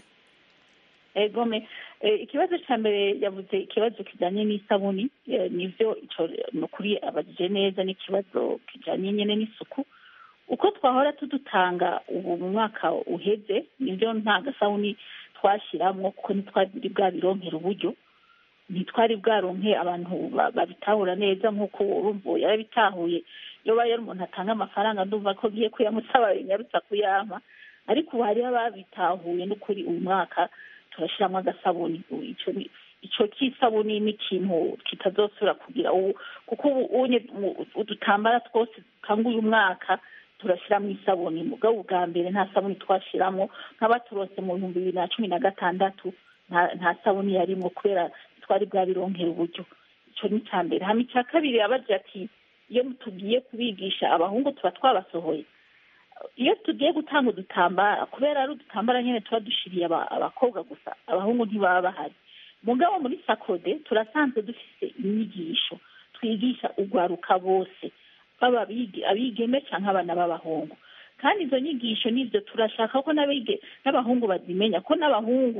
egome ikibazo cya mbere yavuze ikibazo kijyanye n'isabuni nibyo ni ukuri abajije neza n'ikibazo kijyanye nyine n'isuku uko twahora tudutanga ubu mu mwaka uheze nibyo nta gasabuni twashyiramo kuko ntitwari bwabironkera uburyo ntitwari bwaronke abantu babitahura neza nk'uko urumva yarabitahuye iyo baye umuntu atanga amafaranga ndumva ko agiye kuyamusaba binyarutsa kuyampa ariko ubu hariho ababitahuye n'ukuri uyu mwaka turashyiramo agasabuni icyo cy'isabuni ni ikintu kitazosubira kugira ubu kuko ubu udutambara twose dukanga uyu mwaka turashyiramo isabuni mugabo bwa mbere nta sabuni twashyiramo nk'abaturose mu bihumbi bibiri na cumi na gatandatu nta sabuni yarimo kubera twari bwabironkera uburyo icyo ni icya mbere hano icya kabiri yabagira ati iyo tugiye kubigisha abahungu tuba twabasohoye iyo tugiye gutanga udutambara kubera ari udutambara nyine tuba dushiriye abakobwa gusa abahungu ntibaba bahari mugabo muri sakode turasanzwe dufite inyigisho twigisha urwaruka bose baba abigeme cyangwa abana b'abahungu kandi izo nyigisho nibyo turashaka ko n'abahungu bazimenya ko n'abahungu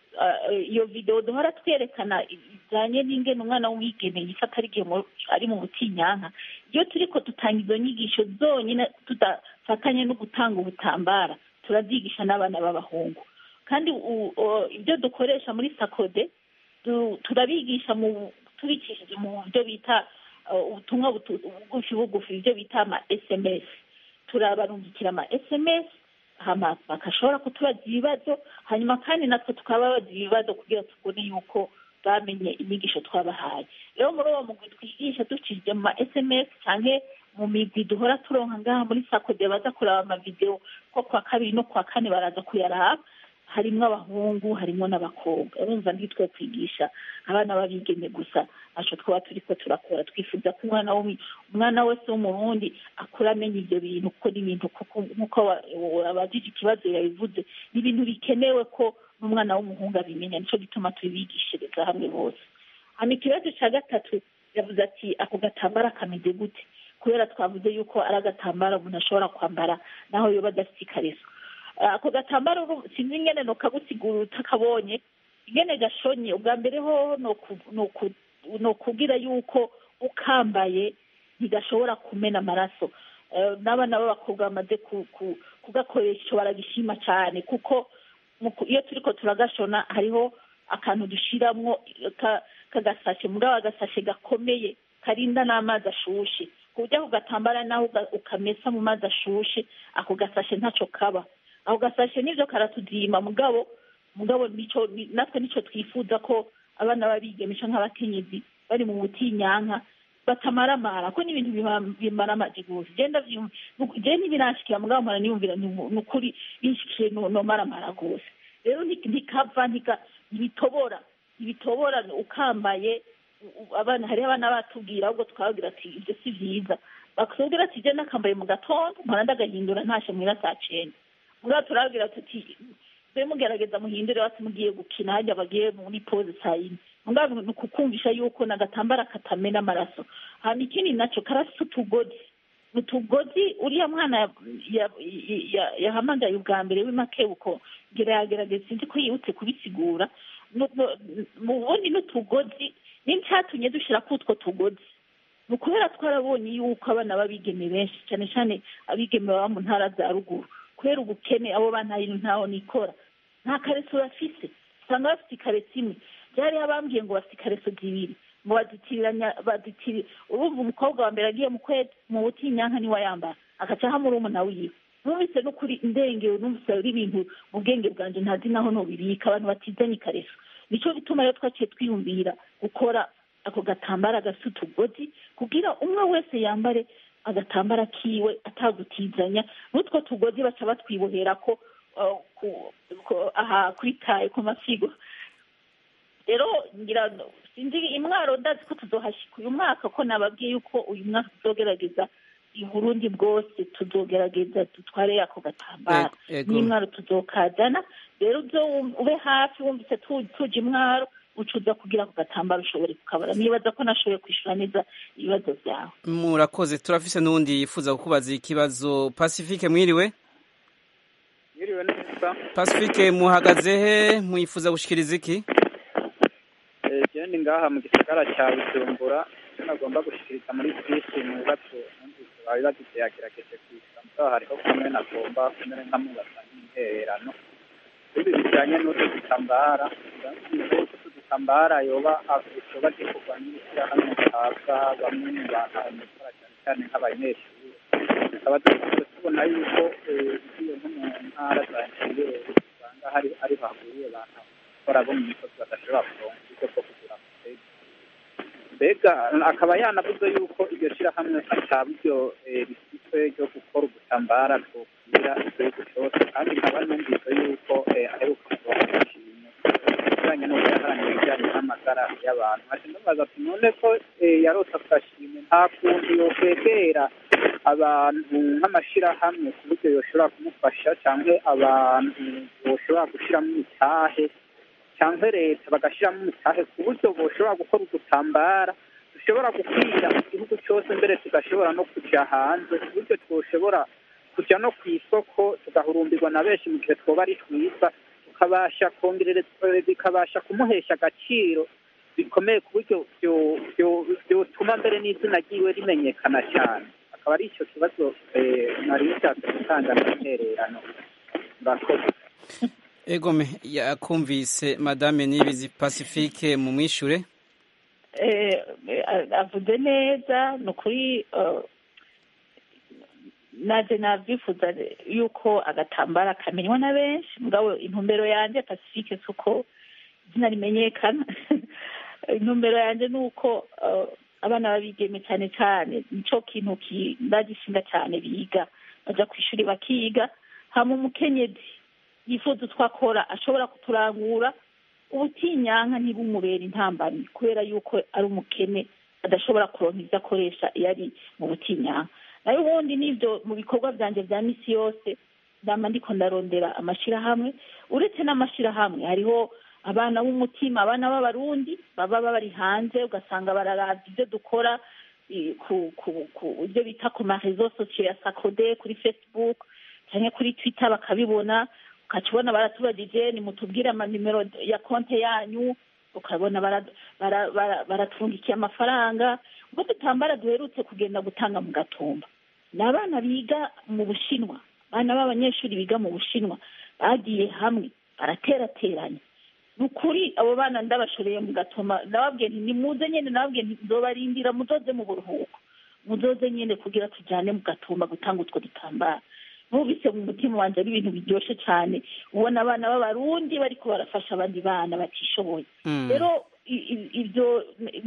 iyo videwo duhora twerekana bijyanye n'ingene umwana w'umwigeme yifata ari mu butinyanka iyo turi ko dutanga izo nyigisho zonyine tudafatanye no gutanga ubutambara turabyigisha n'abana b'abahungu kandi ibyo dukoresha muri sakode turabigisha tubikishije mu buryo bita ubutumwa bugufi bugufi ibyo bita ama esemesi turabarungikira ama esemesi bagashobora kutubaza ibibazo hanyuma kandi natwe tukababaza ibibazo kugira tubone yuko bamenye inyigisho twabahaye rero muri uwo mugwi twigisha ducishije mu ma esemesi cyangwa mu migwi duhora turonka ngaha muri sakode baza kureba amavidewo ko kwa kabiri no kwa kane baraza kuyaraba harimo abahungu harimo n'abakobwa urumva ntitwe kwigisha abana babigeme gusa ntacyo twaba turi ko turakora twifuza ko umwana umwana wese w'umurundi akura amenya ibyo bintu kuko ni ibintu nk'uko abajije ikibazo yabivuze ni ibintu bikenewe ko n'umwana w'umuhungu abimenya nicyo gituma tubigishiriza hamwe bose hano ikibazo cya gatatu yavuze ati ako gatambara kameze gute kubera twavuze yuko ari agatambaro umuntu ashobora kwambara naho yoba adafite ikariso ako gatambaro sinzi ingene nokagusigura utakabonye ingene gashonye ubwa mbere ho ni ukubwira yuko ukambaye ntigashobora kumena amaraso n'abana b'abakobwa bamaze kugakoresha baragishima cyane kuko iyo turi ko turagashona hariho akantu dushyiramo kagasashe muri ako gasashe gakomeye karinda n'amazi ashushe ku buryo ako gatambara naho ukamesa mu mazi ashushe ako gasashe ntacyo kaba ako gasashe nibyo karatudima mugabo mugabo natwe nicyo twifuza ko abana babigemisha nk'abakenyezi bari mu butinyanka batamaramara ko n'ibintu bimara amajiguzi genda genda ntibirashikira mugabo mpora niyumvira ni ukuri binshikije nomaramara rwose rero ntikava ntibitobora ntibitobora ukambaye abana hariho abana batubwira ahubwo twababwira ati ibyo si byiza bakubwira ati genda akambaye mu gatondo mpora ndagahindura ntashe muhira saa cyenda muri turabwira tuti mbe mugerageza muhindure bati mugiye gukina hajya bagiye muri pose saa yine mugabo ni ukukumvisha yuko n'agatambara katamena amaraso hanyuma ikindi nacyo karafite utugozi utugozi uriya mwana yahamagaye ubwa mbere w'imakebuko ngira yagerageza sinzi ko yibutse kubisigura mu bundi n'utugozi n'icyatumye dushyira kuri utwo tugozi ni ukubera twarabonye yuko abana b'abigeme benshi cyane cyane abigeme baba mu ntara za ruguru kubera ubukene abo bana ntaho nikora nta kareso bafise usanga bafite ikareso imwe byari abambwiye ngo bafite ikareso zibiri ngo bazitiranya bazitiri urumva umukobwa wa mbere agiye mu kwezi mu butinyanka niwe yambara agaca hamwe urumuna wiwe numvise n'ukuri indengewe numvise ari ibintu mu bwenge bwanjye ntazi naho nubibika abantu batizanye ikareso nicyo gituma rero twaciye twiyumvira gukora ako gatambara gafite utugozi kugira umwe wese yambare agatambara kiwe atagutizanya n'utwo tugozi baca batwibohera ko aha kuri taye ku masigo rero ngira sinzi imwaro ndazi ko tuzohashyika uyu mwaka ko nababwiye yuko uyu mwaka tuzogerageza i burundi bwose tuzogerageza dutware ako gatambaro n'imwaro tuzokazana rero uzo ube hafi wumvise tuje imwaro ucuza kugira ako gatambaro ushobore kukabara nibaza ko nashoboye kwishyura neza ibibazo byawe murakoze turafise n'uwundi yifuza kukubaza ikibazo pacifique mwiriwe mwiriwe neza pacifique muhagaze he mwifuza gushikiriza iki jewe ni ngaha mu gisagara cya bujumbura icyo nagomba gushikiriza muri bisi mu bibazo numvise bari bagize yagerageje kwishyura mugabo hariho kamwe nagomba kumere nkamubaza n'intererano ibi bijyanye n'utu dutambara utu dutambara yoba yoba gikorwa n'ishyirahamwe rihabwa bamwe mu bantu abanyakora cyane cyane nk'abanyeshuri tukaba dukunze tubona yuko ugiye nko mu ntara za interiere usanga hari ari bahuriye abantu bakora bo mu misozi badashobora kuronka uburyo bwo kugura amaseti mbega akaba yanavuze yuko iryo shyirahamwe ata buryo rifite ryo gukora udutambara twokwira igihugu cyose kandi nkaba numvise yuko aheruka kuronka ishimwe bijyanye no guharanira ibijyanye n'amagara y'abantu ati ndabaza ati none ko yarose agashimwe nta kuntu yokwegera abantu nk'amashyirahamwe ku buryo yoshobora kumufasha cyangwa abantu boshobora gushyiramo imitahe cyangwa leta bagashyiramo imitahe ku buryo boshobora gukora udutambara dushobora gukwira igihugu cyose mbere tugashobora no kujya hanze ku buryo twoshobora kujya no ku isoko tugahurumbirwa na benshi mu gihe twoba ari twiza tukabasha kongerereza bikabasha kumuhesha agaciro bikomeye ku buryo byotuma mbere n'izina ryiwe rimenyekana cyane akaba ari icyo kibazo nari nshatse gutanga n'intererano murakoze egome yakumvise madame nibizi pacifique mu mwishure avuze neza ni ukuri naje nabyifuza yuko agatambara kamenywa na benshi mugabo intumbero yanjye pacifique si uko izina rimenyekana intumbero yanjye ni uko abana babigeme cyane cyane nicyo kintu ndagishinga cyane biga bajya ku ishuri bakiga hama umukenyezi yifuza utwo akora ashobora kuturangura ubutinyanka ntibumubera intambamyi kubera yuko ari umukene adashobora kuronka ibyo akoresha iyo ari mu butinyanka nayo ubundi n'ibyo mu bikorwa byanjye bya misi yose ndamba ndiko ndarondera amashyirahamwe uretse n'amashyirahamwe hariho abana b'umutima abana b'abarundi baba bari hanze ugasanga bararaza ibyo dukora ku ibyo bita ku marezo sosiyo ya sakode kuri facebook cyangwa kuri twitter bakabibona ukaca ubona baratubagije nimutubwire amanimero ya konti yanyu ukabona baratungikiye amafaranga ubwo dutambara duherutse kugenda gutanga mu gatumba ni abana biga mu bushinwa abana b'abanyeshuri biga mu bushinwa bagiye hamwe baraterateranya ni ukuri abo bana ndabashoreye mu gatuma ndababwiye nti nimuze nyine nababwiye nti nzobarindira muzoze mu buruhuko muzoze nyine kugira tujyane mu gatumba gutanga utwo dutambara nubise mu mutima wanjye ari ibintu biryoshye cyane ubona abana b'abarundi bariko barafasha abandi bana batishoboye rero ibyo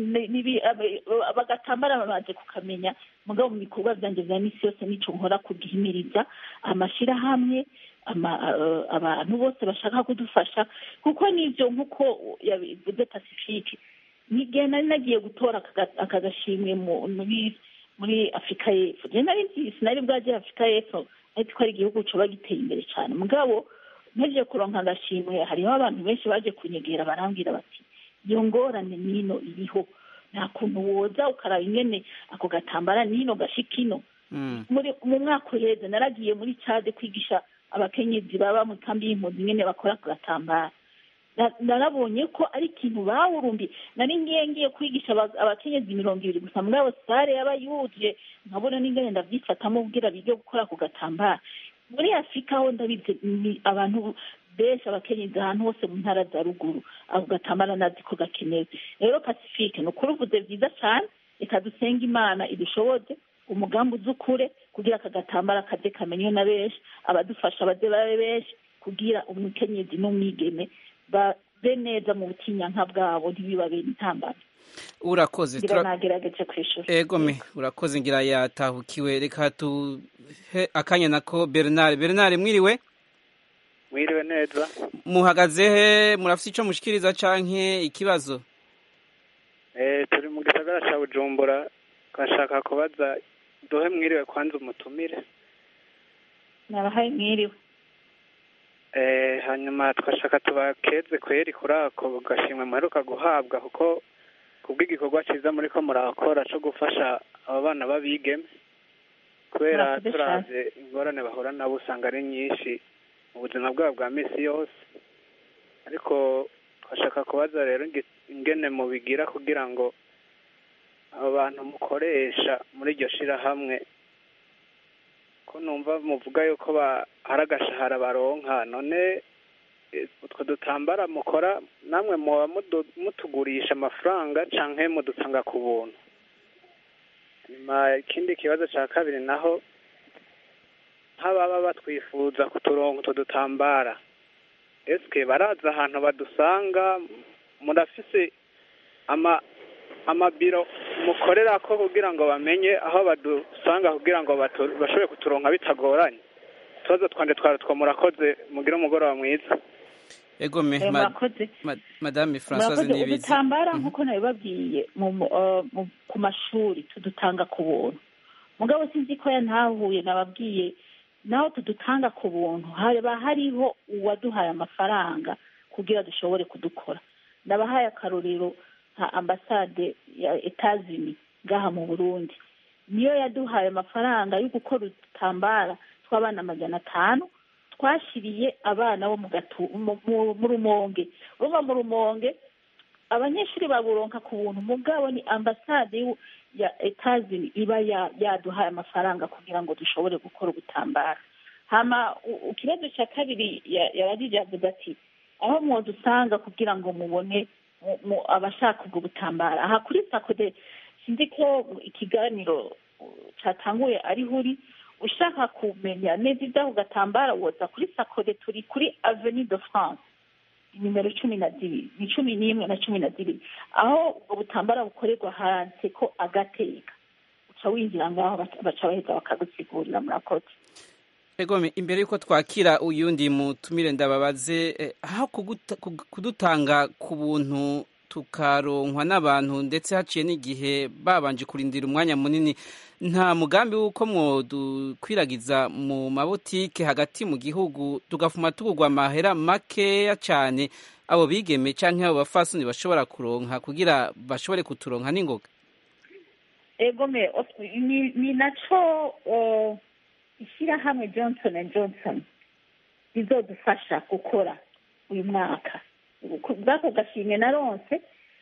bagatambara bamaze kukamenya mugabo mu bikorwa byanjye bya misi yose nico nkora kugihimiriza amashyirahamwe abantu bose bashaka kudufasha kuko nibyo nk'uko yabivuze pacifique n'igihe nari nagiye gutora aka gashimwe muri afurika y'epfo nari nzi sinari bwagera afurika y'epfo ariko ko ari igihugu coba giteye imbere cyane mugabo nteje kuronka agashimwe hariho abantu benshi baje kunyegera barambwira bati iyo ngorane nino iriho nta kuntu woza ukaraba ingene ako gatambara nino gashika ino mu mwaka uheze naragiye muri cade kwigisha abakenyezi baba mu kambi y'impunzi ingene bakora ako gatambara narabonye ko ari ikintu bawurumbi nari ngiye ngiye kwigisha abakenyezi mirongo ibiri gusa mugabo sare yaba yuje nkabona n'ingene ndavyifatamo kugira bige gukora ako gatambara muri afurika ho ndabizi ni abantu benshi abakenyezi ahantu hose mu ntara za ruguru ako gatambara nazi ko gakenewe rero pacifique ni ukuri uvuze vyiza cane reka dusenga imana idushoboze umugambi uzi ukure kugira aka gatambara kaze kamenywe na benshi abadufasha baze babe benshi kugira umukenyezi n'umwigeme babe neza mu butinyanka bwabo ntibibabere intambara urakoze ngira nagerageje kwishura egome urakoze ngira yatahukiwe reka tuhe akanya nako bernard bernard mwiriwe mwiriwe neza muhagaze he murafite ico mushikiriza canke ikibazo eh turi mu gisagara ca bujumbura twashaka kubaza duhe mwiriwe kwanza umutumire nabahaye mwiriwe Eh, hanyuma twashaka tubakeze kweri kuri ako gashimwe muheruka guhabwa kuko kubw'igikorwa cyiza muri ko murakora cyo gufasha aba bana b'abigeme kubera Murakoze turavye ingorane bahura nabo usanga ari nyinshi mu buzima bwabo bwa misi yose ariko twashaka kubaza rero inge- ingene mubigira kugira ngo abo bantu mukoresha muri iryo shirahamwe ko numva muvuga yuko ba- hari agashahara baronka none eh, utwo dutambara mukora namwe muba mudu- mutugurisha amafaranga canke mudutanga ku buntu nyuma ikindi kibazo ca kabiri naho nk'ababa batwifuza kuturonka utwo dutambara eske baraza ahantu badusanga murafise ama amabiro mukorera ko kugira ngo bamenye aho badusanga kugira ngo batu- bashobore kuturonka bitagoranye utubazo twanje twari two murakoze mugire umugoroba mwiza egome Eh, ma- murakoze ma- madame françoise murakoze nibizi udutambara nk'uko nabibabwiye mu- mu- eh, mu- ku mashuri tudutanga ku buntu mugabo sinzi ko yantahuye nababwiye naho tudutanga ku buntu haba hariho uwaduhaye amafaranga kugira dushobore kudukora ndabahaye akarorero nka ambasade ya etazini ngaha mu burundi niyo yaduhaye amafaranga yo gukora udutambara tw'abana amajana atanu twashiriye abana bo mu gatu mu- mu- mu rumonge urumva mu rumonge abanyeshuri baburonka ku buntu mugabo ni ambasade y'u- ya etazini iba ya- yaduhaye amafaranga kugira ngo dushobore gukora ubutambara hama u- ikibazo cya kabiri ya- yaragije yavuze ati aho mwodusanga kugira ngo mubone mu- mu- abashaka ubwo butambara aha kuri sakode sinzi ko ikiganiro uh, cyatanguye ariho uri ushaka kumenya neza iby'ako gatambara woza kuri sakode turi kuri avenue de france nimero cumi na zibiri ni cumi n'imwe na cumi na zibiri aho ubwo butambara bukorerwa handitse ko agateka uca winjira ngaho baca- baca baheza bakagusigurira murakoze egome imbere yuko twakira uyundi mutumire ndababaze eh, aho kuguta- kug- kudutanga ku buntu tukaronkwa n'abantu ndetse haciye n'igihe babanje kurindira umwanya munini nta mugambi w'uko mwodukwiragiza mu mabotike hagati mu gihugu tugafuma tugurwa amahera makeya cyane abo bigeme cyangwa abo bafasoni bashobora kuronka kugira bashobore kuturonka n'ingoga egome of- ni, ni naco uh, ishyirahamwe johnson and johnson rizodufasha gukora uyu mwaka Ku- bwako gashimwe na ronse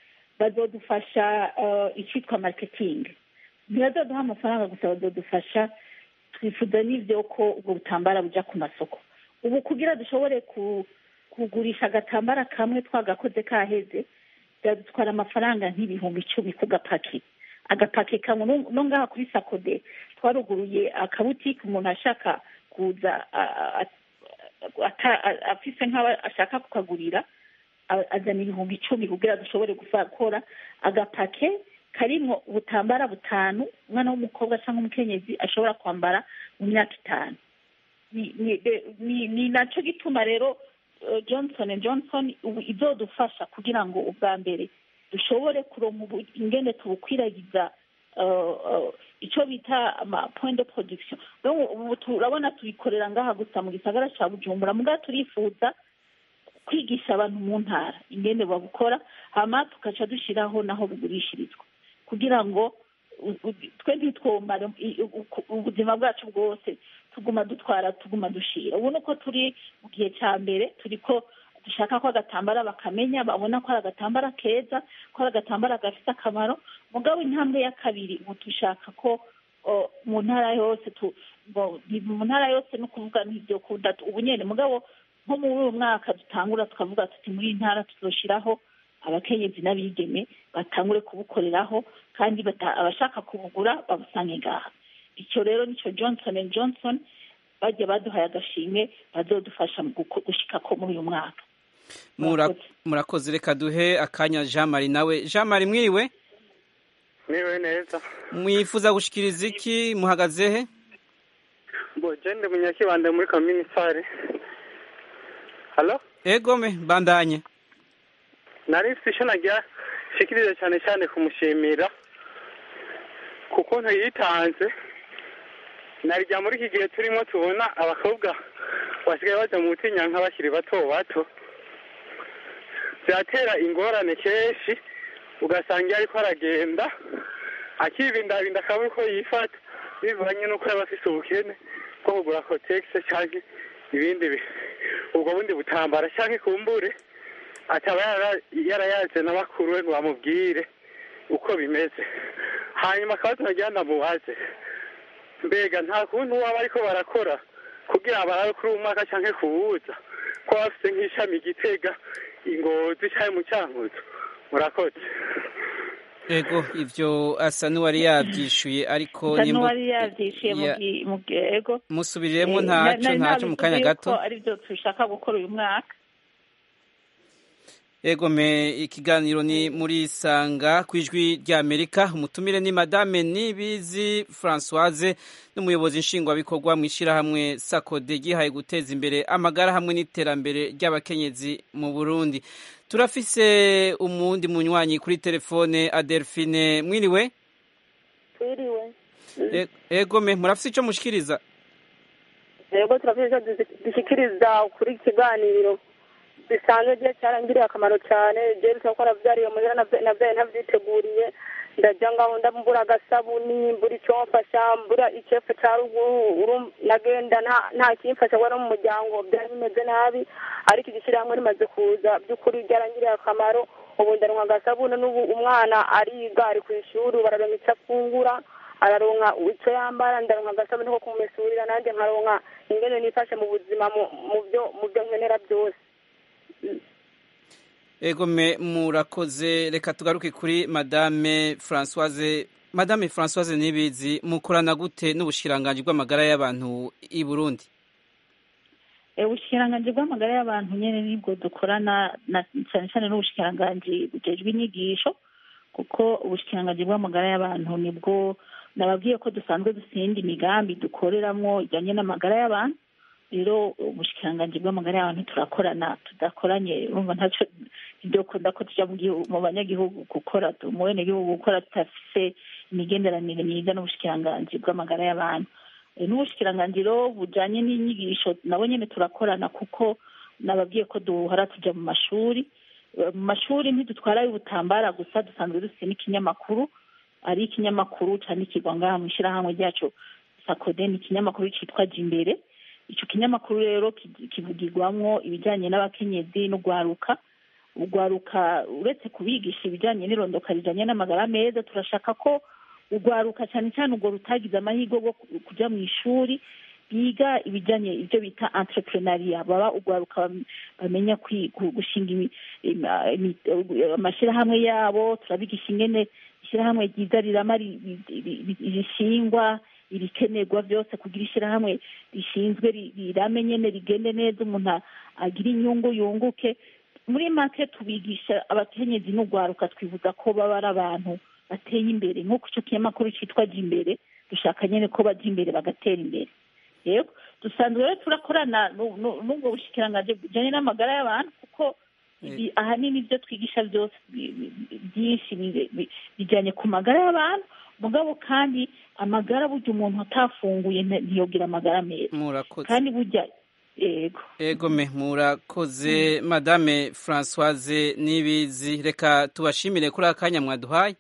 bazodufasha uh, icyitwa marketing ntibazoduha amafaranga gusa bazodufasha twifuza n'ivyo ko ubwo butambara buja ku masoko ubu kugira dushobore ku, kugurisha agatambara kamwe twagakoze kaheze byadutwara amafaranga nk'ibihumbi icumi ku gapaki agapaki kamwe no- no ngaha kuri sakode twaruguruye akabutike umuntu ashaka kuza a- a- ata- a- afise nk'aho ashaka kukagurira a- azana ibihumbi icumi kugira dushobore gukora agapake karimwo ubutambara butanu umwana w'umukobwa cyangwa umukenyezi ashobora kwambara mu myaka itanu ni ni ni- ni naco gituma rero eh, johnson and johnson ubu izodufasha kugira ngo ubwa mbere dushobore kuronka ubu- ingene tubukwiragiza eh, eh, ico bita ama point de production donc ubu turabona tubikorera ngaha gusa mu gisagara ca bujumbura mugabo turifuza kwigisha abantu mu ntara ingene babukora hama tugaca dushiraho naho bugurishirizwa kugira ngo u- u- twe ntitwomare i- u- u- ubuzima bwacu bwose tuguma dutwara tuguma dushira ubu nuko turi mu gihe cya mbere turiko dushaka ko agatambara bakamenya babona ko ari agatambara keza ko ari agatambara gafite akamaro mugabo intambwe ya kabiri ubu dushaka ko o, mu ntara yose tu bo- ni mu ntara yose no kuvuga n'ibyo kunda ubu nyene mugabo nko muri uyu mwaka dutangura tukavuga tuti muri iyi ntara tuzoshiraho abakenyezi n'abigeme batangure kubukoreraho kandi bata- abashaka kubugura babusange ngaha icyo rero nicyo johnson and johnson bajya baduhaye agashimwe bazodufasha mu guko- gushika ko muri uyu mwaka Mura- murakoze reka duhe akanya jean marie nawe jean marie mwiriwe niwe neza mwifuza gushikiriza iki muhagaze he bo jende munyakibande muri kaminisare halo egome bandanye nari mfite icyo nagira shikiriza cyane cyane kumushimira kuko ntiyitanze narijya muri iki gihe turimo tubona abakobwa basigaye bajya mu butinyanka bakiri bato bato byatera ingorane kenshi ugasanga iyo ariko aragenda akibindabinda akabura uko yifata bivanye n'uko yaba afite ubukene bwo kugura kotegisi cyangwa ibindi bi- ubwo bundi butambara cyangwa ikumbure ataba yara- yarayaze na bakuru we ngo bamubwire uko bimeze hanyuma akaba tunajyana mubaze mbega nta kuntu waba ariko barakora kugira barabe kuri uwo mwaka cyangwa kuwuza ko bafite nk'ishami gitega ingozi cyangwa mu cyankuzo murakoze ego ivyo asa n'uwari yavyishuye ariko Asa nimba- n'uwari yavyishuye mu ya- gi- mu gi- ego musubiriremo Eh, ntaco na- na- ntaco mu kanya nabivuze gato yuko ari byo dushaka gukora uyu mwaka ego me ikiganiro ni muri sanga ku ijwi rya amerika umutumire ni madame nibizi francoise n'umuyobozi nshingwabikorwa mu ishyirahamwe sakode gihaye guteza imbere amagara hamwe n'iterambere ry'abakenyezi mu burundi turafise umundi munywanyi kuri telefone adelphine mwiriwe twiriwe E- ego me murafise ico mushikiriza yego turafite icyo dusi- dushyikiriza kuri iki kiganiro bisanzwe gihe cyarangiriye akamaro cyane jewe bisaba ko navyariye muhira navya- navyaye ntavyiteguriye ndajya ngaho ndambura agasabuni mbura icyo mfasha mbura icefu ca ruguru uru- nagenda nta- nta kimfasha kubera mu muryango byari bimeze nabi ariko igishyirahamwe rimaze kuza by'ukuri ryarangiriye akamaro ubu ndaronka agasabuni n'ubu umwana ariga ari ku ishuri ubu araronka icyo afungura araronka icyo yambara ndaronka agasabuni ko kumumesurira nanjye nkaronka ingene nifashe mu buzima mu- mu byo mu byo nkenera byose ego me murakoze reka tugaruke kuri madame francoise madame francoise nibizi mukorana gute n'ubushikiranganji bw'amagara y'abantu i burundi Eh, ubushikiranganji bw'amagara y'abantu nyene nibwo dukorana na cyane cyane n'ubushikiranganji bujejwe inyigisho kuko ubushikiranganji bw'amagara y'abantu nibwo nababwiye ko dusanzwe dusenda imigambi dukoreramwo ijyanye n'amagara y'abantu rero ubushikiranganji bw'amagara y'abantu turakorana tudakoranye urumva ntacyo ntibyokunda ko tujya mu gihugu- mu banyagihugu gukora tu- mu benegihugu gukora tudafise imigenderanire myiza n'ubushikiranganji bw'amagara y'abantu Eh, n'ubushikiranganji rero bujanye n'inyigisho nabo nyene turakorana kuko nababwiye ko duhora tuja mu mashuri Eh, mu mashuri ntidutwarayo ubutambara gusa dusanzwe dufite n'ikinyamakuru ari ikinyamakuru candikirwa ngaha mu ishyirahamwe ryacu sakode ni ikinyamakuru citwa jimbere ico kinyamakuru rero ki- kivugirwamwo ibijanye n'abakenyezi n'ugwaruka ugwaruka uretse kubigisha ibijanye n'irondoka rijanye n'amagara meza turashaka ko ugwaruka cyane cyane urwo rutagize amahirwe bwo ku- kuja mu ishuri biga ibijanye ibyo bita entrepreneuria baba ugwaruka bam- bamenya kwi- gu- gushinga imi- ima- imi- amashyirahamwe yabo turabigisha ingene ishyirahamwe ryiza rirama ri- ri- ri- ri- rishingwa ibikenerwa byose kugira ishyirahamwe rishinzwe ri- rirame nyene rigende neza umuntu a- agira inyungu yunguke muri make tubigisha abakenyezi n'ugwaruka twibuza ko baba ari abantu bateye imbere nk'uko icyo kinyamakuru cyitwa jya imbere dushaka nyine ko bajya imbere bagatera imbere yego dusanzwe rero turakorana nu- nu- n'ubwo bushikiranganji bujyanye n'amagara y'abantu kuko ibi- ahanini ibyo twigisha byose bi- bi- byinshi bi- bi- bijyanye ku magara y'abantu mugabo kandi amagara burya umuntu atafunguye nti- ntiyogira amagara meza murakoze kandi burya yego ego me murakoze madame francoise nibizi reka tubashimire kuri akanya mwaduhaye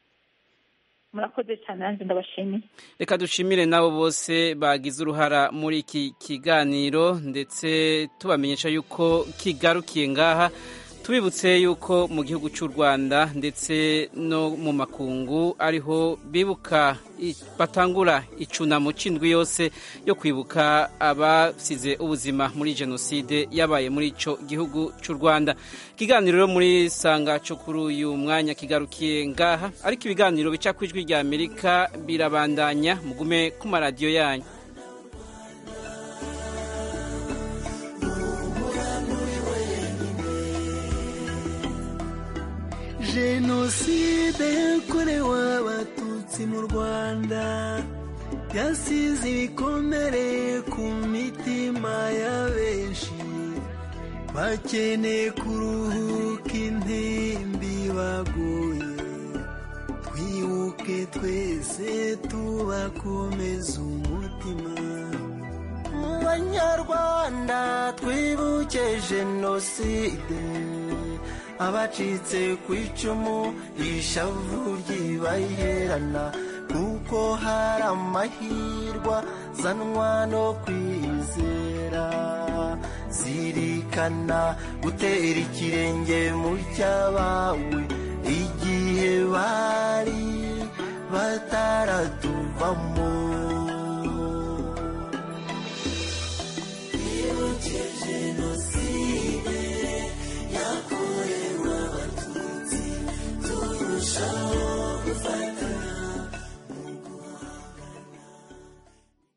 murakoze cyane nanjye ndabashimiye reka dushimire n'abo bose bagize uruhara muri iki kiganiro ndetse tubamenyesha yuko kigarukiye ngaha tubibutse yuko mu gihugu cy'u rwanda ndetse no mu makungu ariho bibuka i- batangura icunamo c'indwi yose yo kwibuka abasize ubuzima muri jenoside yabaye muri ico gihugu cy'u rwanda ikiganiro rero muri sanga cyo kuri uyu mwanya kigarukiye ngaha ariko ibiganiro bica ku ijwi rya amerika birabandanya mugume ku maradiyo yanyu jenoside yakorewe abatutsi mu rwanda yasize ibikomere ku mitima ya benshi bakeneye kuruhuka intimbi baguye twibuke twese tubakomeza umutima mu banyarwanda rwanda twibuke jenoside abacitse ku icumu ishavu ryibaherana kuko hari amahirwa zanwa no kwizera zirikana gutera ikirenge mu cyabawe igihe bari bataratuvamo